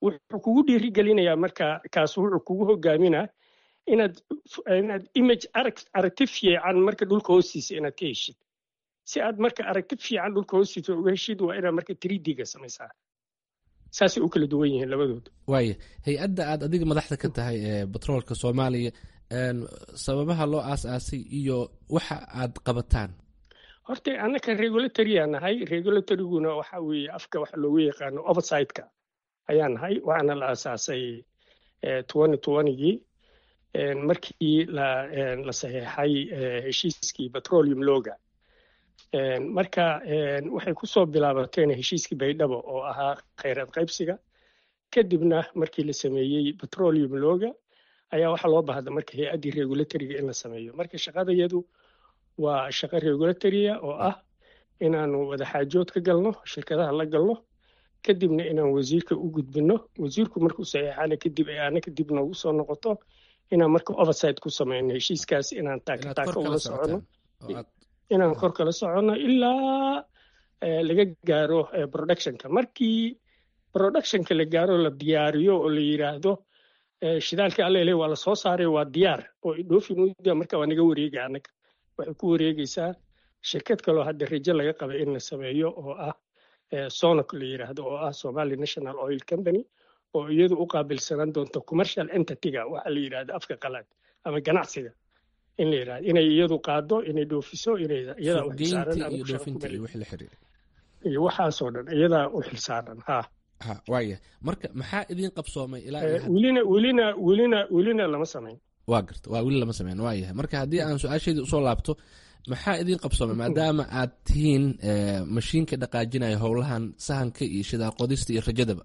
wuxuu kugu dhiirigelinayaa marka kaas wuxuu kugu hogaaminaa inaad inaad image arag aragti fiican marka dhulka hoostiisa inaad ka heshid si aad marka aragti fiican dhulka hoostiisa uga heshid waa inaad marka 3D-ga samaysaa saasay u kala duwan yihiin labadooda waaya hay-adda aad adiga madaxda ka tahay ee batroolka soomaaliya sababaha loo aas-aasay iyo waxa aad qabataan horta annaka regulatory-aa nahay regulatoryguna waxa weeye afka waxa loogu yaqaano oversight-ka ayaa nahay waxaana la aasaasay twenty twentygii markii la la saxeexay heshiiskii petroleum loga marka waxay ku soo bilaabateen heshiiskii baydhabo oo ahaa khayraad qaybsiga kadibna markii la sameeyey petroleum loga ayaa waxaa loo baahda marka hay-addii regulatoriga in la sameeyo marka shaqadayadu waa shaqo regulatoria oo ah inaanu wadaxaajood ka galno shirkadaha la galno kadibna inaan wasiirka u gudbino wasiirku markuu saxeexana kadib ay aana kadib noogu soo noqoto inaan marka oversight ku sameyno heshiiskaas inaan taakataaka ula socono inaan kor kala soconno ilaa laga gaaro productionka markii productionka la gaaro la diyaariyo oo la yiraahdo shidaalka allele waa la soo saaray waa diyaar oo idhoofinuda marka waa naga wareega annaga waxay ku wareegaysaa shirkad kaloo hadda rajo laga qaba in la sameeyo oo ah sonoc la yiraahdo oo ah somali national oil company oo iyadu u qaabilsanaan doonto commercial entity-ga waxa la yidhahdo afka qalaad ama ganacsiga in la yidhahdo inay iyadu qaado inay dhoofiso inay iyadaa u xilsaaran iyo waxaasoo dhan iyadaa u xilsaaran ha ha waaya marka maxaa idiin qabsoomay ilaa welina welina welina welina lama samayn waa garta waa weli lama sameyn waa yahay marka haddii aan su-aasheedii usoo laabto maxaa idiin qabsoomay maadaama aad tihiin mashiinka dhaqaajinaya howlahan sahanka iyo shidaal qodista iyo rajadaba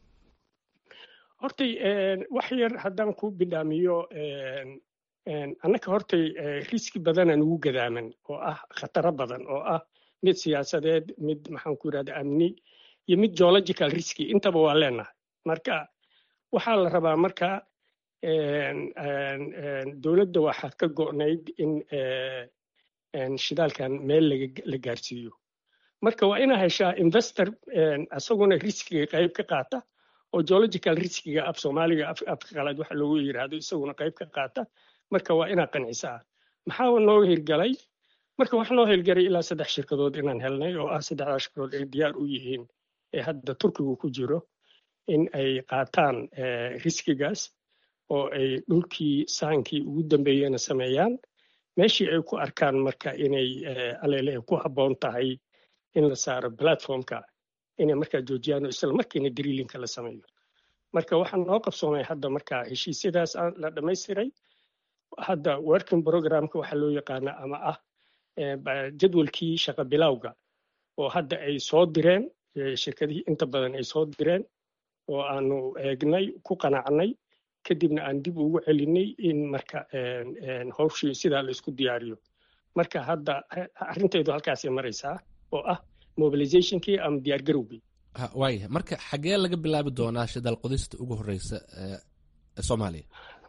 hortay wax yar haddaan ku bidhaamiyo annaka hortay riski badanaan ugu gadaaman oo ah khataro badan oo ah mid siyaasadeed mid maxaan ku yidhahda amni iyo mid geological riski intaba waa leenahay marka waxaa la rabaa marka dowladda waxaa ka go'nayd in shidaalkan meel la gaarsiiyo marka waa inaa heshaa investor isaguna riskiga qayb ka qaata oo geological riskiga af soomaaliga afka qalaad waxa loogu yiraahdo isaguna qayb ka qaata marka waa inaa qancisaa maxaa noo hirgalay marka wax noo hirgalay ilaa saddex shirkadood inaan helnay oo ah saddexdaa shirkadood ay diyaar u yihiin ee hadda turkigu ku jiro in ay qaataan riskigaas oo ay dhulkii saankii ugu dambeeyena sameeyaan meeshii ay ku arkaan marka inay alele ku habboon tahay in la saaro platformka inay markaa joojiyaan oo isla markiina drillinka la sameeyo marka waxaa noo qabsoomay hadda marka heshiisyadaas la dhammaystiray hadda working programka waxaa loo yaqaana ama ah jadwalkii shaqa bilowga oo hadda ay soo direen shirkadihii inta badan ay soo direen oo aanu eegnay ku qanacnay kadibna aan dib ugu celinay in marka howshii sidaa la isku diyaariyo marka hadda arrintaydu halkaasay maraysaa oo ah mobilizationkii ama diyaargarowgii waaya marka xagee laga bilaabi doonaa shidaal qodista ugu horeysa soomaaliya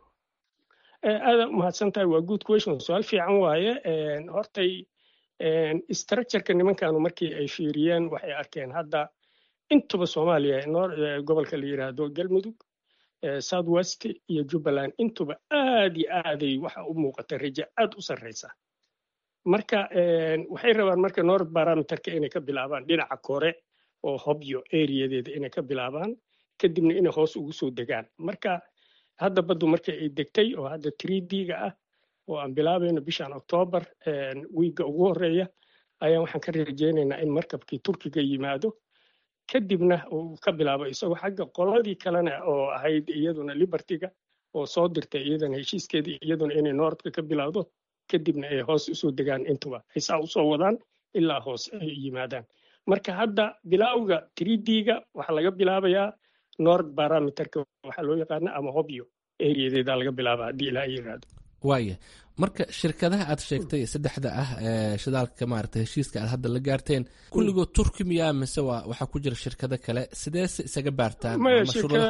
aada umahadsan tahay waa good question su-aal fiican waaye hortay structureka nimankanu markii ay fiiriyeen waxay arkeen hadda intuba soomaaliya gobolka la yiraahdo galmudug south west iyo jubbaland intuba aad iyo aaday waxa u muuqata rajo aad u sarreysa marka waxay rabaan marka north barometerka inay ka bilaabaan dhinaca kore oo hobyo areadeeda inay ka bilaabaan kadibna inay hoos ugu soo degaan marka hadda baddu markii ay degtay oo hadda td-ga ah oo aan bilaabayno bishan octoobar wiigga ugu horeeya ayaan waxaan ka rajaynaynaa in markabkii turkiga yimaado kadibna uu ka bilaabo isagoo xagga qoladii kalena oo ahayd iyaduna libertyga oo soo dirtay iyadana heshiiskeedii iyaduna inay noordka ka bilowdo kadibna ay hoos usoo degaan intuba ay saa usoo wadaan ilaa hoos ay yimaadaan marka hadda bilowga td-ga waxaa laga bilaabayaa nord barometerka waxaa loo yaqaana ama hobyo areadeeda laga bilaaba haddii ilaa yiraahdo waaya marka shirkadaha aad sheegtay saddexda ah ee shidaalka maarata heshiiska aad hadda la gaarteen kulligood turki miyaa mise waa waxaa ku jira shirkado kale sideese isaga baartaan maya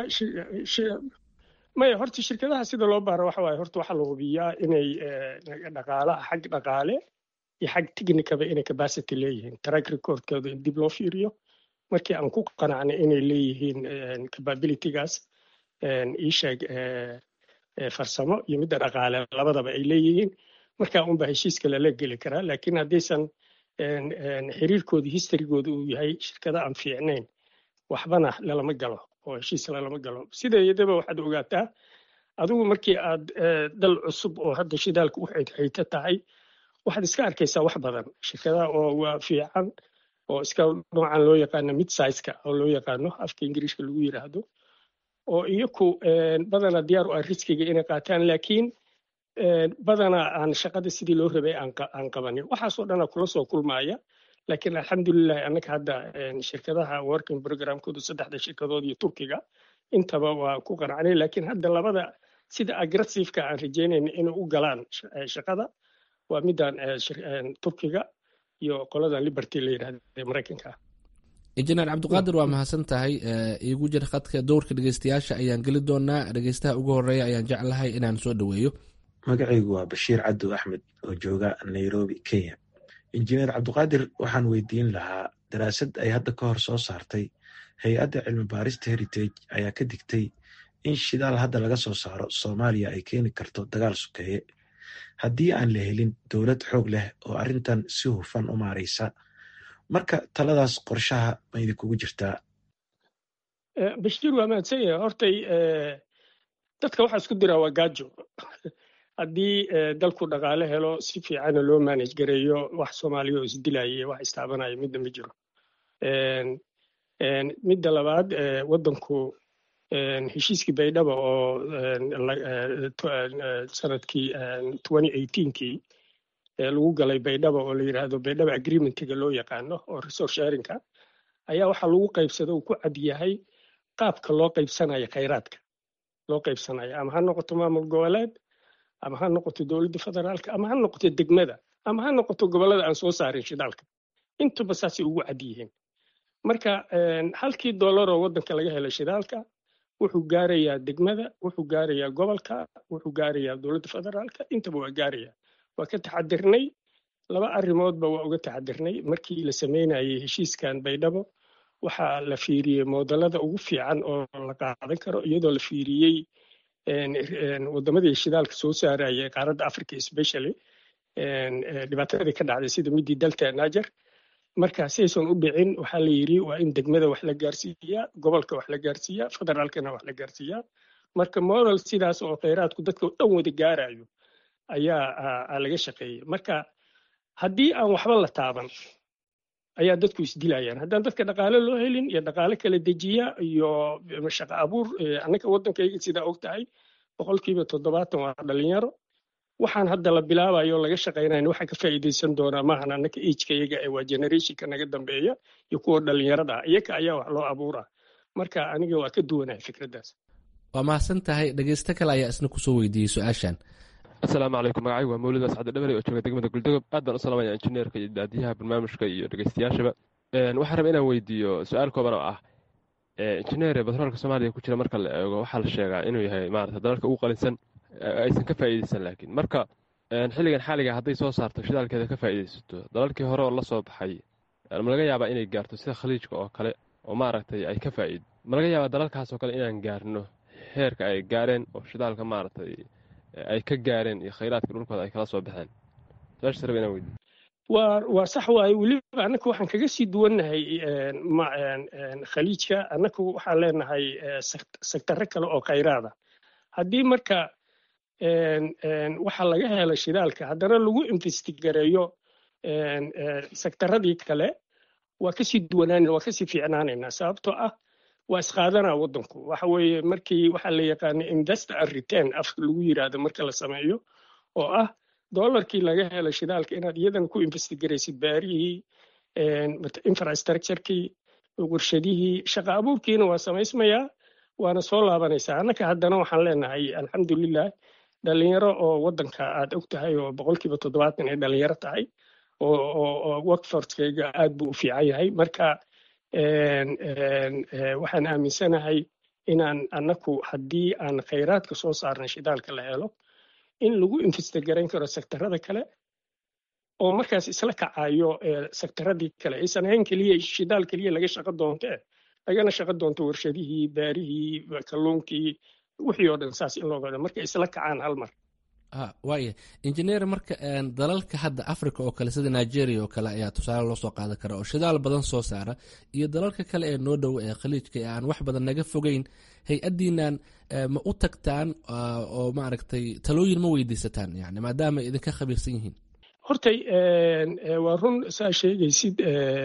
maya horta shirkadaha sida loo baaro waxa waaye horta waxaa la hubiyaa inay dhaqaalaha xag dhaqaale iyo xag technicaba inay capacity leeyihiin track recordkooda in dib loo fiiriyo markii aan ku qanacnay inay leeyihiin capabilitygaas iisheeg farsamo iyo midda dhaqaale labadaba ay leeyihiin markaa unba heshiiska lala geli karaa laakiin haddaysan xiriirkooda historygooda uu yahay shirkada aan fiicnayn waxbana lalama galo oo heshiis lalama galo sideedaba waxaad ogaataa adigu markii aad dal cusub oo hadda shidaalka u hayta tahay waxaad iska arkaysaa wax badan shirkadaha oo waa fiican oo iska noocan loo yaqaano mid sizeka oo loo yaqaano afka ingiriishka lagu yiraahdo oo iyaku badana diyaar u ah riskiga inay qaataan laakiin badana aan shaqada sidii loo rabay aan qabanin waxaasoo dhana kula soo kulmaaya laakiin alxamdulilah annaka hadda shirkadaha working programkoodu saddexda shirkadood iyo turkiga intaba waa ku qanacnay laakiin hadda labada sida aggressiveka aan rajeynayna inay u galaan shaqada waa middan turkiga iyo qoladan liberty la yidhahda ee maraykanka injineer cabdiqaadir waa mahadsan tahay iigu jir khadka dowrka dhegeystayaasha ayaan geli doonaa dhegeystaha ugu horeeya ayaan jeclahay inaan soo dhoweeyo magacaygu waa bashiir cadow axmed oo jooga nairobi kenya injineer cabdiqaadir waxaan weydiin lahaa daraasad ay hadda ka hor soo saartay hay-adda cilmi baarista heritage ayaa ka digtay in shidaal hadda laga soo saaro soomaaliya ay keeni karto dagaal sukeeye haddii aan la helin dowlad xoog leh oo arrintan si hufan u maaraysa marka taladaas qorshaha ma idinkugu jirtaa bashiir waa mahadsan yahay hortay dadka waxaa isku diraa waa gaajo haddii dalku dhaqaale helo si fiicana loo manage gareeyo wax soomaaliya oo isdilaya wax istaabanaya midna ma jiro midda labaad waddanku heshiiskii baydhaba oo sanadkii kii lagu galay baydhaba oo la yidhaahdo baydhaba agreementiga loo yaqaano oo resource sharinka ayaa waxaa lagu qaybsada uu ku cad yahay qaabka loo qaybsanayo khayraadka loo qaybsanayo ama ha noqoto maamul goboleed ama ha noqoto dowladda federaalka ama ha noqoto degmada ama ha noqoto gobollada aan soo saarin shidaalka intuba saasay ugu cad yihiin marka halkii dollaroo waddanka laga helay shidaalka wuxuu gaarayaa degmada wuxuu gaarayaa gobolka wuxuu gaarayaa dowladda federaalka intaba waa gaarayaa waa ka taxadirnay laba arrimoodba waa uga taxadirnay markii la sameynayay heshiiskan baydhabo waxaa la fiiriyey moodalada ugu fiican oo la qaadan karo iyadoo la fiiriyey wadamadii shidaalka soo saarayay qaaradda africa especially dhibaatadii ka dhacday sida midii dalta niger marka siaysan u dhicin waxaa la yidhi waa in degmada wax la gaarsiiyaa gobolka wax la gaarsiiyaa federaalkana wax la gaarsiiyaa marka model sidaas oo kheyraadku dadka dhan wada gaarayo ayaa laga shaqeeyey marka haddii aan waxba la taaban ayaa dadku isdilayaan haddaan dadka dhaqaale loo helin iyo dhaqaale kala dejiya iyo shaqo abuur annaka waddankayga sidaa og tahay boqolkiiba toddobaatan waa dhalinyaro waxaan hadda la bilaabayo laga shaqaynayn waxaa ka faa'iidaysan doonaa maahan annaka ageka iyaga ee waa generationka naga dambeeya iyo kuwa dhalinyarada ah iyaga ayaa wax loo abuuraa marka aniga waa ka duwanahay fikraddaas waa mahadsan tahay dhegeysto kale ayaa isna kusoo weydiiyey su-aashan asalaamu calaykum magacaygu waa mawlid ascade dhabere oo jooga degmada guldogob aad baan u salaamaya injineerka iyo daadiyaha barnaamijka iyo dhegeystayaashaba waxaan raba inaan weydiiyo su-aal kooban oo ah injineere batroolka soomaaliya ku jira marka la eego waxaa la sheegaa inuu yahay maarata dalalka ugu qalinsan aysan ka faa'iideysan laakiin marka xilligan xaaliga hadday soo saarto shidaalkeeda ka faa'iideysato dalalkii hore oo la soo baxay ma laga yaabaa inay gaarto sida khaliijka oo kale oo maaragtay ay ka faa'iid ma laga yaabaa dalalkaas oo kale inaan gaarno heerka ay gaareen oo shidaalka maaragtay ay ka gaareen iyo khayraadka dhulkooda ay kala soo baxeen su-aashaas raba inaan weydiiyo waa waa sax waaye weliba annaku waxaan kaga sii duwannahay khaliijka annaku waxaan leenahay sektarro kale oo khayraada haddii marka waxa laga helo shidaalka haddana lagu investigareeyo sektaradii kale waa kasii duwanaan waa kasii fiicnaanaynaa sababtoo ah waa isqaadanaa waddanku waxa weeye markii waxaa la yaqaana investor and return afka lagu yiraahdo marka la sameeyo oo ah dollarkii laga helo shidaalka inaad iyadana ku investigaraysid baarihii infrastructurekii warshadihii shaqa abuurkiina waa samaysmayaa waana soo laabanaysaa annaka haddana waxaan leenahay alxamdulilah dhalinyaro oo waddanka aad og tahay oo boqolkiiba toddobaatan ay dhalinyaro tahay oo workforcekayga aad buu u fiican yahay marka waxaan aaminsanahay inaan annaku haddii aan khayraadka soo saarnay shidaalka la helo in lagu investigarayn karo sektarada kale oo markaas isla kacayo sektaradii kale aysan ahayn keliya shidaal keliya laga shaqo doonto eh lagana shaqo doonto warshadihii baarihii kalluunkii wixii oo dhan saas in loo gado marka isla kacaan hal mar waaya injineer marka dalalka hadda africa oo kale sida nigeria oo kale ayaa tusaale loo soo qaadan kara oo shidaal badan soo saara iyo dalalka kale ee noo dhow ee khaliijka ee aan wax badan naga fogeyn hay-addiinan ma u tagtaan oo maaragtay talooyin ma weydiisataan yani maadaama ay idinka khabiirsan yihiin hortay waa run saa sheegaysid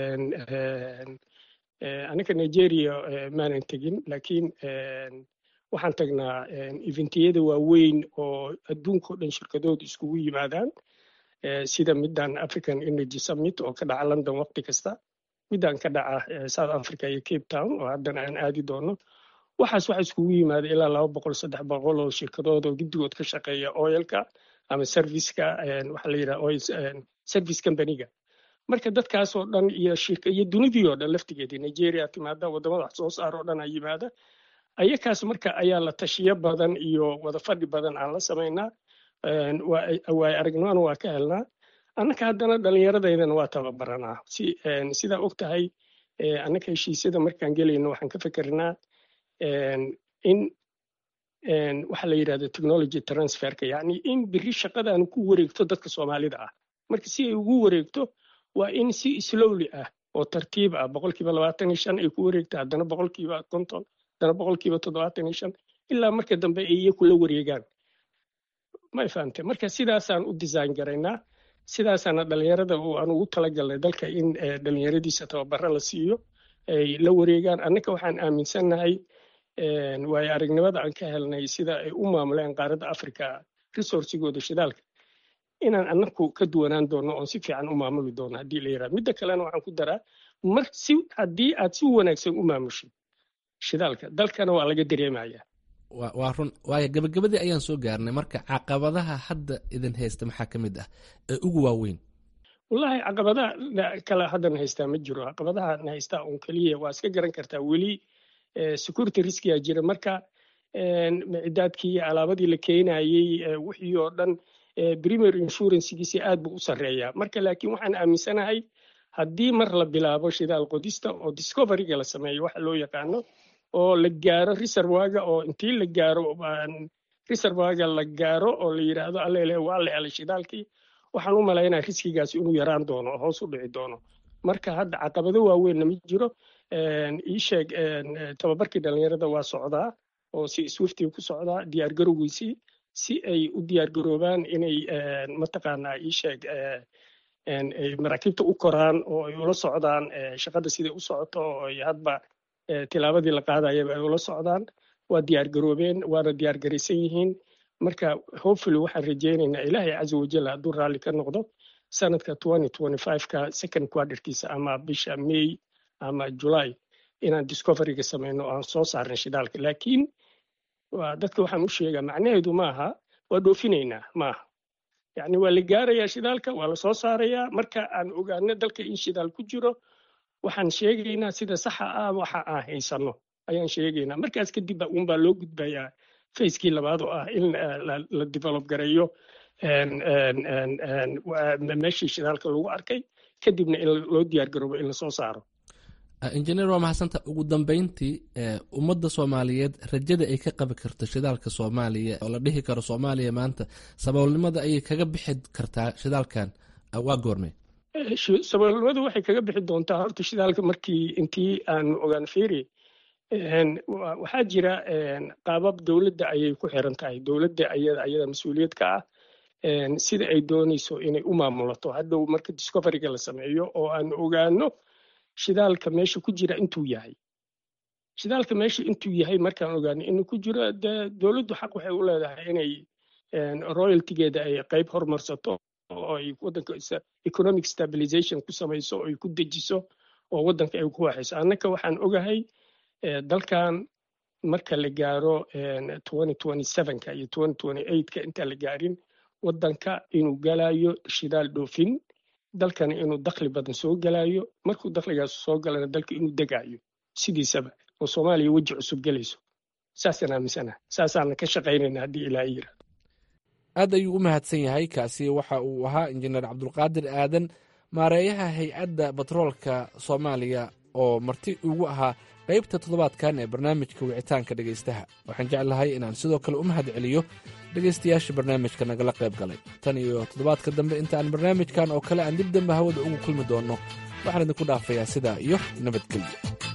aniga nigeria maanan tegin laakiin waxaan tagnaa eventiyada waaweyn oo adduunka o dhan shirkadoodu iskugu yimaadaan sida middan african energy summit oo ka dhaca london waqti kasta middan ka dhaca south africa iyo cape town oo haddana aan aadi doono waxaas waxa iskugu yimaada ilaa laba boqol saddex boqol oo shirkadood oo guddigood ka shaqeeya oilka ama serviceka waxaa la yidhaha oil service companyga marka dadkaas oo dhan iyo shirka iyo dunidii oo dhan laftigeedii nigeria timaada waddamada wax soo saar oo dhan aa yimaada ayakaas marka ayaa la tashiyo badan iyo wada fadhi badan aan la samaynaa waay aragnimana waa ka helnaa annaka haddana dhallinyaradaydana waa tababaranaa si sidaa og tahay annaka heshiisyada markaan gelayno waxaan ka fikernaa in waxaa la yidhahda technology transferka yacni in biri shaqadaanu ku wareegto dadka soomaalida ah marka si ay ugu wareegto waa in si slowly ah oo tartiib ah boqolkiiba labaatan iyo shan ay ku wareegta haddana boqolkiiba konton haddana boqolkiiba toddobaatan iyo shan ilaa marka dambe ay iyaku la wareegaan may fahamte marka sidaasaan u design garaynaa sidaasaana dhalinyarada aan ugu talagalnay dalka in dhalinyaradiisa tababaro la siiyo ay la wareegaan annaka waxaan aaminsannahay waayo aragnimada aan ka helnay sida ay u maamuleen qaaradda africa resourcigooda shidaalka inaan annaku ka duwanaan doono oon si fiican u maamuli doono haddii la yidhaha midda kalena waxaan ku daraa mar si haddii aad si wanaagsan u maamushid shidaalka dalkana waa laga dareemaya waa run waayo gabagabadii ayaan soo gaarnay marka caqabadaha hadda idin haysta maxaa ka mid ah ee ugu waaweyn wallahi caqabadaha kale haddana haystaa ma jiro caqabadaha na haystaa un keliya waa iska garan kartaa weli security riskiyaa jira marka micidaadkii iyo alaabadii la keenayey wixii oo dhan premier insurancegiisi aad buu u sarreeyaa marka laakiin waxaan aaminsanahay haddii mar la bilaabo shidaal qodista oo discoveryga la sameeyo waxa loo yaqaano oo la gaaro reservaga oo intii la gaaro reservaga la gaaro oo la yidhaahdo allele waa la helay shidaalkii waxaan u malaynaya riskigaas inuu yaraan doono oo hoos u dhici doono marka hadda caqabado waaweynna ma jiro ii sheeg tababarkii dhalinyarada waa socdaa oo si swiftii ku socdaa diyaar garowgiisii si ay u diyaar garoobaan inay mataqaanaa ii sheeg maraakiibta u koraan oo ay ula socdaan shaqada siday u socoto oo ay hadba tilaabadii la qaadayaba ay ula socdaan waa diyaar garoobeen waana diyaar garaysan yihiin marka hopefully waxaan rajaynaynaa ilaahay caza wajal hadduu raalli ka noqdo sanadka ka second quarterkiisa ama bisha may ama july inaan discoveryga samayno aan soo saarnay shidaalka laakiin dadka waxaan u sheegaa macnaheedu maaha waa dhoofinaynaa maaha yacni waa la gaarayaa shidaalka waa la soo saarayaa marka aan ogaano dalka in shidaal ku jiro waxaan sheegaynaa sida saxa ah waxa aan haysano ayaan sheegaynaa markaas kadib unbaa loo gudbayaa facekii labaad oo ah in la develop gareeyo meeshii shidaalka lagu arkay kadibna in loo diyaar garoobo in lasoo saaro injineer waa mahadsanta ugu dambeyntii ummadda soomaaliyeed rajada ay ka qabi karto shidaalka soomaaliya oo la dhihi karo soomaaliya maanta saboolnimada ayay kaga bixi kartaa shidaalkan waa goormay saboolnimadu waxay kaga bixi doontaa horta shidaalka markii intii aan ogaan fiiri waxaa jira qaabab dowladda ayay ku xiran tahay dowladda ayada ayada mas-uuliyad ka ah sida ay doonayso inay u maamulato hadhow marka discoveryga la sameeyo oo aan ogaano shidaalka meesha ku jira intuu yahay shidaalka meesha intuu yahay markaan ogaano inuu ku jiro dee dowladdu xaq waxay u leedahay inay royaltigeeda ay qayb hormarsato oo ay waddanka economic stabilization ku samayso oo ay ku dejiso oo waddanka ay ku waxayso annaka waxaan ogahay dalkan marka la gaaro ka iyo ka intaan la gaarin waddanka inuu galayo shidaal dhoofin dalkana inuu dakhli badan soo galayo markuu dakhligaas soo galana dalka inuu degayo sidiisaba oo soomaaliya weji cusub gelayso saasaan aaminsana saasaana ka shaqaynayna haddii ilaaha yira aad ayuu u mahadsan yahay kaasi waxa uu ahaa injineer cabdulqaadir aadan maareeyaha hay-adda batroolka soomaaliya oo marti ugu ahaa qaybta toddobaadkan ee barnaamijka wicitaanka dhegaystaha waxaan jeclahay inaan sidoo kale u mahad celiyo dhegaystayaasha barnaamijka nagala qayb galay tan iyo toddobaadka dambe inta aan barnaamijkan oo kale aan dib dambe hawada ugu kulmi doonno waxaan idinku dhaafayaa sidaa iyo nabadgelyo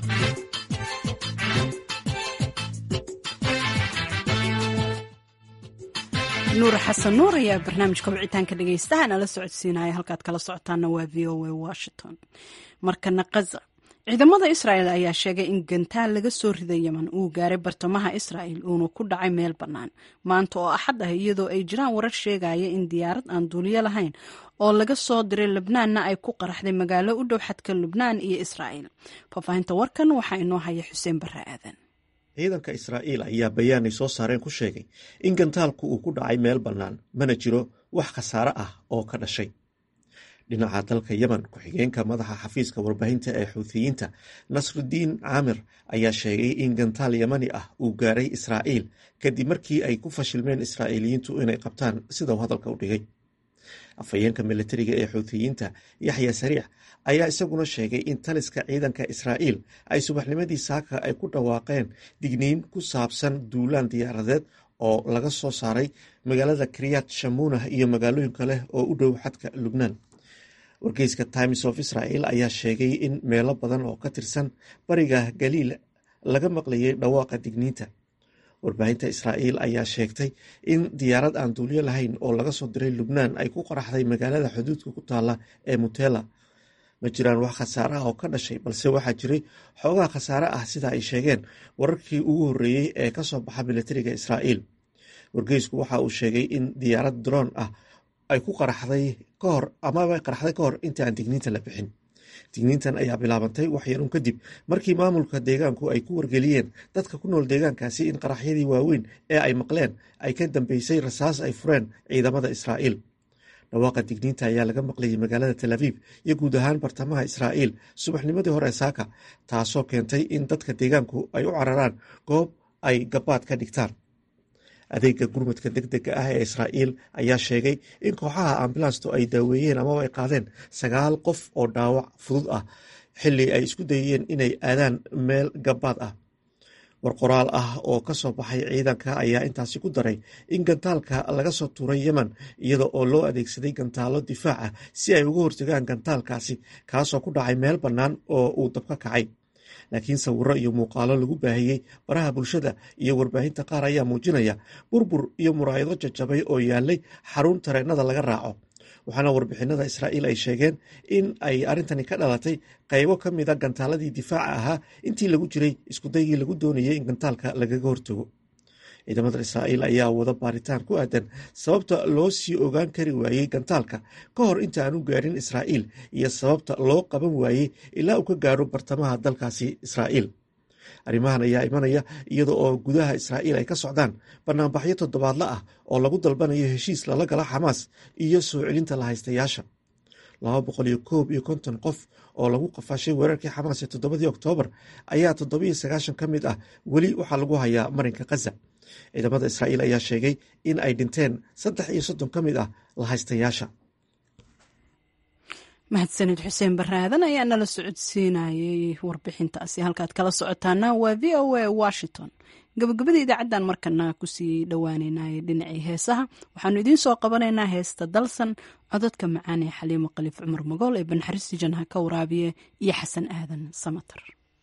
nuur xasan nuur ayaa barnaamijka wicitaanka dhegaystaha nala socodsiinaya halkaad kala socotaana waa v o a washington markana kaza ciidamada israa'el ayaa sheegay in gantaal laga soo riday yeman uu gaaray bartamaha israa'el uuna ku dhacay meel bannaan maanta oo axad ah iyadoo ay jiraan warar sheegaya in diyaarad aan duuliyo lahayn oo laga soo diray lebnaanna ay ku qaraxday magaalo u dhow xadka lubnaan iyo israa'el faahfaahinta warkan waxaa inoo haya xuseen barre aadan ciidanka israa'iil ayaa bayaan ay soo saareen ku sheegay in gantaalku uu ku dhacay meel bannaan mana jiro wax khasaare ah oo ka dhashay dhinaca dalka yemen ku-xigeenka madaxa xafiiska warbaahinta ee xuutiyiinta nasrudiin caamir ayaa sheegay in gantaal yemani ah uu gaaray israa'iil kadib markii ay ku fashilmeen israa'iiliyiintu inay qabtaan sida uu hadalka u dhigay afhayeenka militariga ee xuutiyiinta yaxya sariic ayaa isaguna sheegay in taliska ciidanka israa'iil ay subaxnimadii saaka ay ku dhawaaqeen digniin ku saabsan duulaan diyaaradeed oo laga soo saaray magaalada kriyat shamunah iyo magaalooyin kale oo u dhow xadka lubnaan wargeyska times of israel ayaa sheegay in meelo badan oo ka tirsan bariga galiil laga maqlayay dhawaaqa digniinta warbaahinta israa'iil ayaa sheegtay in diyaarad aan duulyo lahayn oo laga soo diray lubnaan ay ku qaraxday magaalada xuduudka ku taala ee mutela ma jiraan wax khasaare ah oo ka dhashay balse waxaa jiray xoogaha khasaare ah sida ay sheegeen wararkii ugu horreeyey ee ka soo baxa militariga israa'iil wargeysku waxa uu sheegay in diyaarad droon ah ay ku qaraxday ka hor amaba qaraxday ka hor inta aan digniinta la bixin digniintan ayaa bilaabantay waxyaruun kadib markii maamulka deegaanku ay ku wargeliyeen dadka ku nool deegaankaasi in qaraxyadii waaweyn ee ay maqleen ay ka dambeysay rasaas ay fureen ciidamada israa'iil dhawaaqa digniinta ayaa laga maqlayay magaalada tel aviib iyo guud ahaan bartamaha israa'iil subaxnimadii hore saaka taasoo keentay in dadka deegaanku ay u cararaan goob ay gabaad ka dhigtaan adeega gurmadka deg dega ah ee israa'iil ayaa sheegay in kooxaha ambulanstu ay daaweeyeen amaba ay qaadeen sagaal qof oo dhaawac fudud ah xili ay isku dayeen inay aadaan meel gabaad ah war qoraal ah oo ka soo baxay ciidanka ayaa intaasi ku daray in gantaalka laga soo tuuray yemen iyada oo loo adeegsaday gantaalo difaac ah si ay uga hortagaan gantaalkaasi kaasoo ku dhacay meel bannaan oo uu dabka kacay laakiin sawiro iyo muuqaalo lagu baahiyey baraha bulshada iyo warbaahinta qaar ayaa muujinaya burbur iyo muraayado jajabay oo yaalay xarun tareennada laga raaco waxaana warbixinada israa'iil ay sheegeen in ay arrintani ka dhalatay qaybo ka mida gantaaladii difaaca ahaa intii lagu jiray iskudaygii lagu doonayay in gantaalka lagaga hortago ciidamada israa'iil ayaa wada baaritaan ku aadan sababta loo sii ogaan kari waayey gantaalka ka hor inta aan u gaarin israa'iil iyo sababta loo qaban waayey ilaa uu ka gaaro bartamaha dalkaasi israa'iil arrimahan ayaa imanaya iyada oo gudaha israa'iil ay ka socdaan banaanbaxyo toddobaadla ah oo lagu dalbanayo heshiis lala gala xamaas iyo soo celinta lahaystayaasha laba boqol iyo koob iyo konton qof oo lagu qafaashay weerarkii xamaas ee toddobadii oktoobar ayaa toddobiyo sagaashan ka mid ah weli waxaa lagu hayaa marinka khaza ciidamada israa'iil ayaa sheegay in ay dhinteen saddex iyo soddon ka mid ah lahaystayaasha mahadsanid xuseen baraadan ayaa nala socodsiinayay warbixintaasi halkaad kala socotaana waa v o a washington gabagabada idaacaddan markana kusii dhowaaneynay dhinacii heesaha waxaanu idiin soo qabanaynaa heesta dalsan cododka macaan ee xaliimo khaliif cumar magool ee banxaristi janha ka waraabiye iyo xasan aadan samatar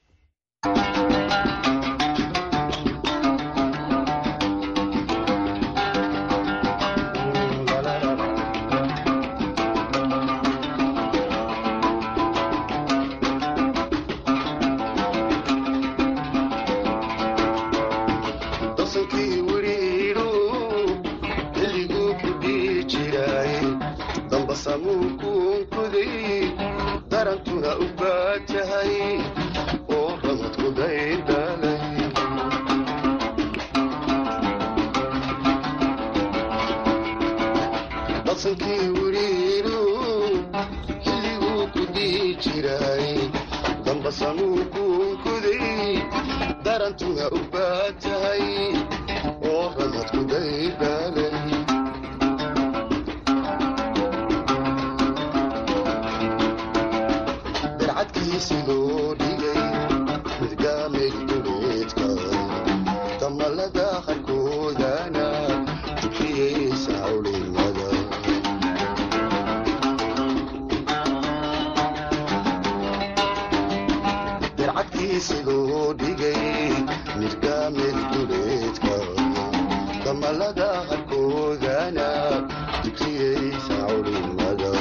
darantuna u baajahay oo ramadku daydhalay dhasankii wiriiru xilliguu ku dhihi jiray dambasamuu kuunkuday darantuna u baajahay oo ramadku daydhalay midgaamay duleedka damalada qarkoodana dukriyeysa hawlimada dircadkiisiduu dhigay midgaamay duleedka damalada qarkoodana dukriyeysa hawlimada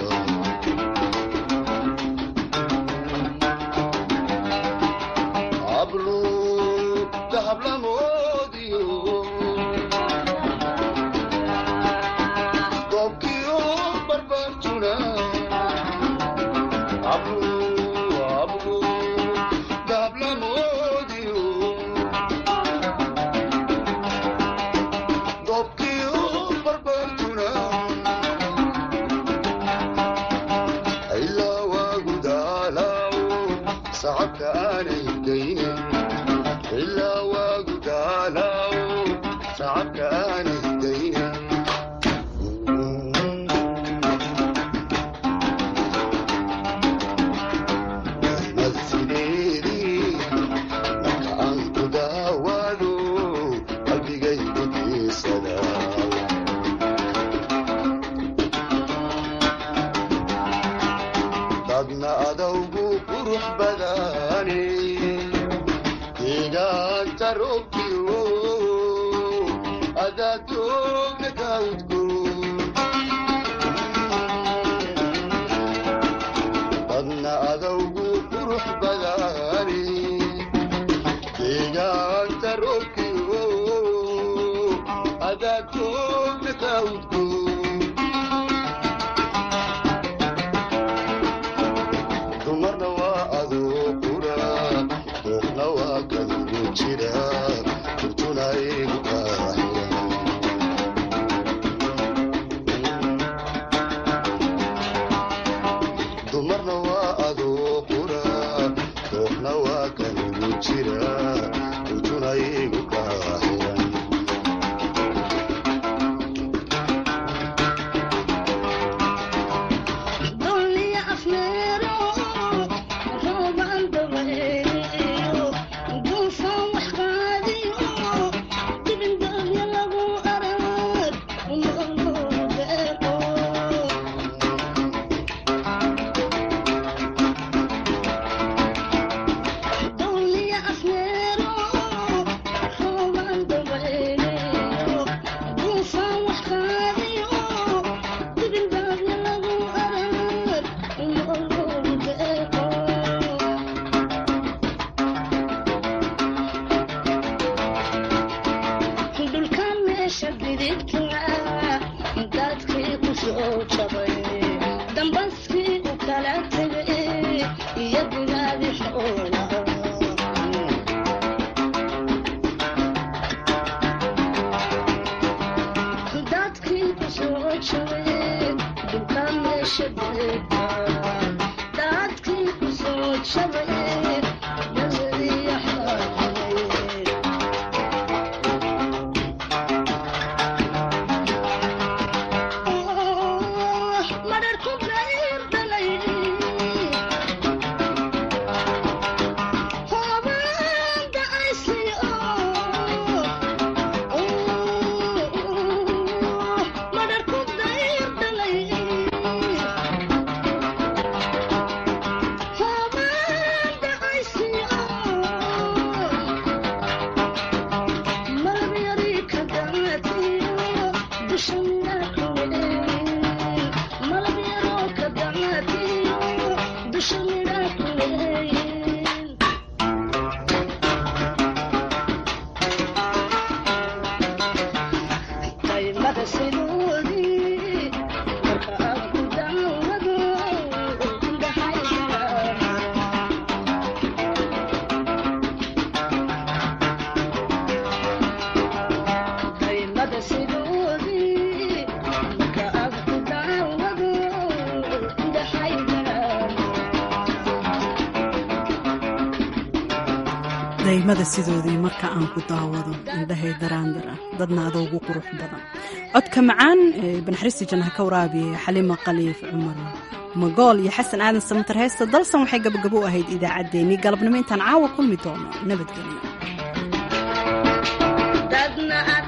ablu dahablamoodiyo doobkiyo barbartuna ablu ablu dahablamoodiyo doobkiyo barbartuna ilaa waagu daalaawo sacabka aanay daynin ilaa waagu daalaawo sacabka aanay daynin mad sideedii marka aan ku daawaado qalbigaygu diisada dadna adawgu qurux badane deegaanta roobkiyo adaatoogna kaudko dadna adawgu qurux badane deegaanta roobkiyo adaatoogna kaudko dumarna waa adoo qura ruuxna waa kadigu jira kurtuna igu qaaxira dumarna waa adoo qura ruuxna waa kadigu jira kurtuna igu qaaxira daymada sidoodii marka aan ku daawado indhahay daraandara dadna adoogu qurux badan codka macaan ee banaxristi jannaha ka waraabiya xalima khaliif cumar magool iyo xasan aadan samatar heesta dalsan waxay gabagabo u ahayd idaacaddeenii galabnimo intaan caawa kulmi doono nabadgelyo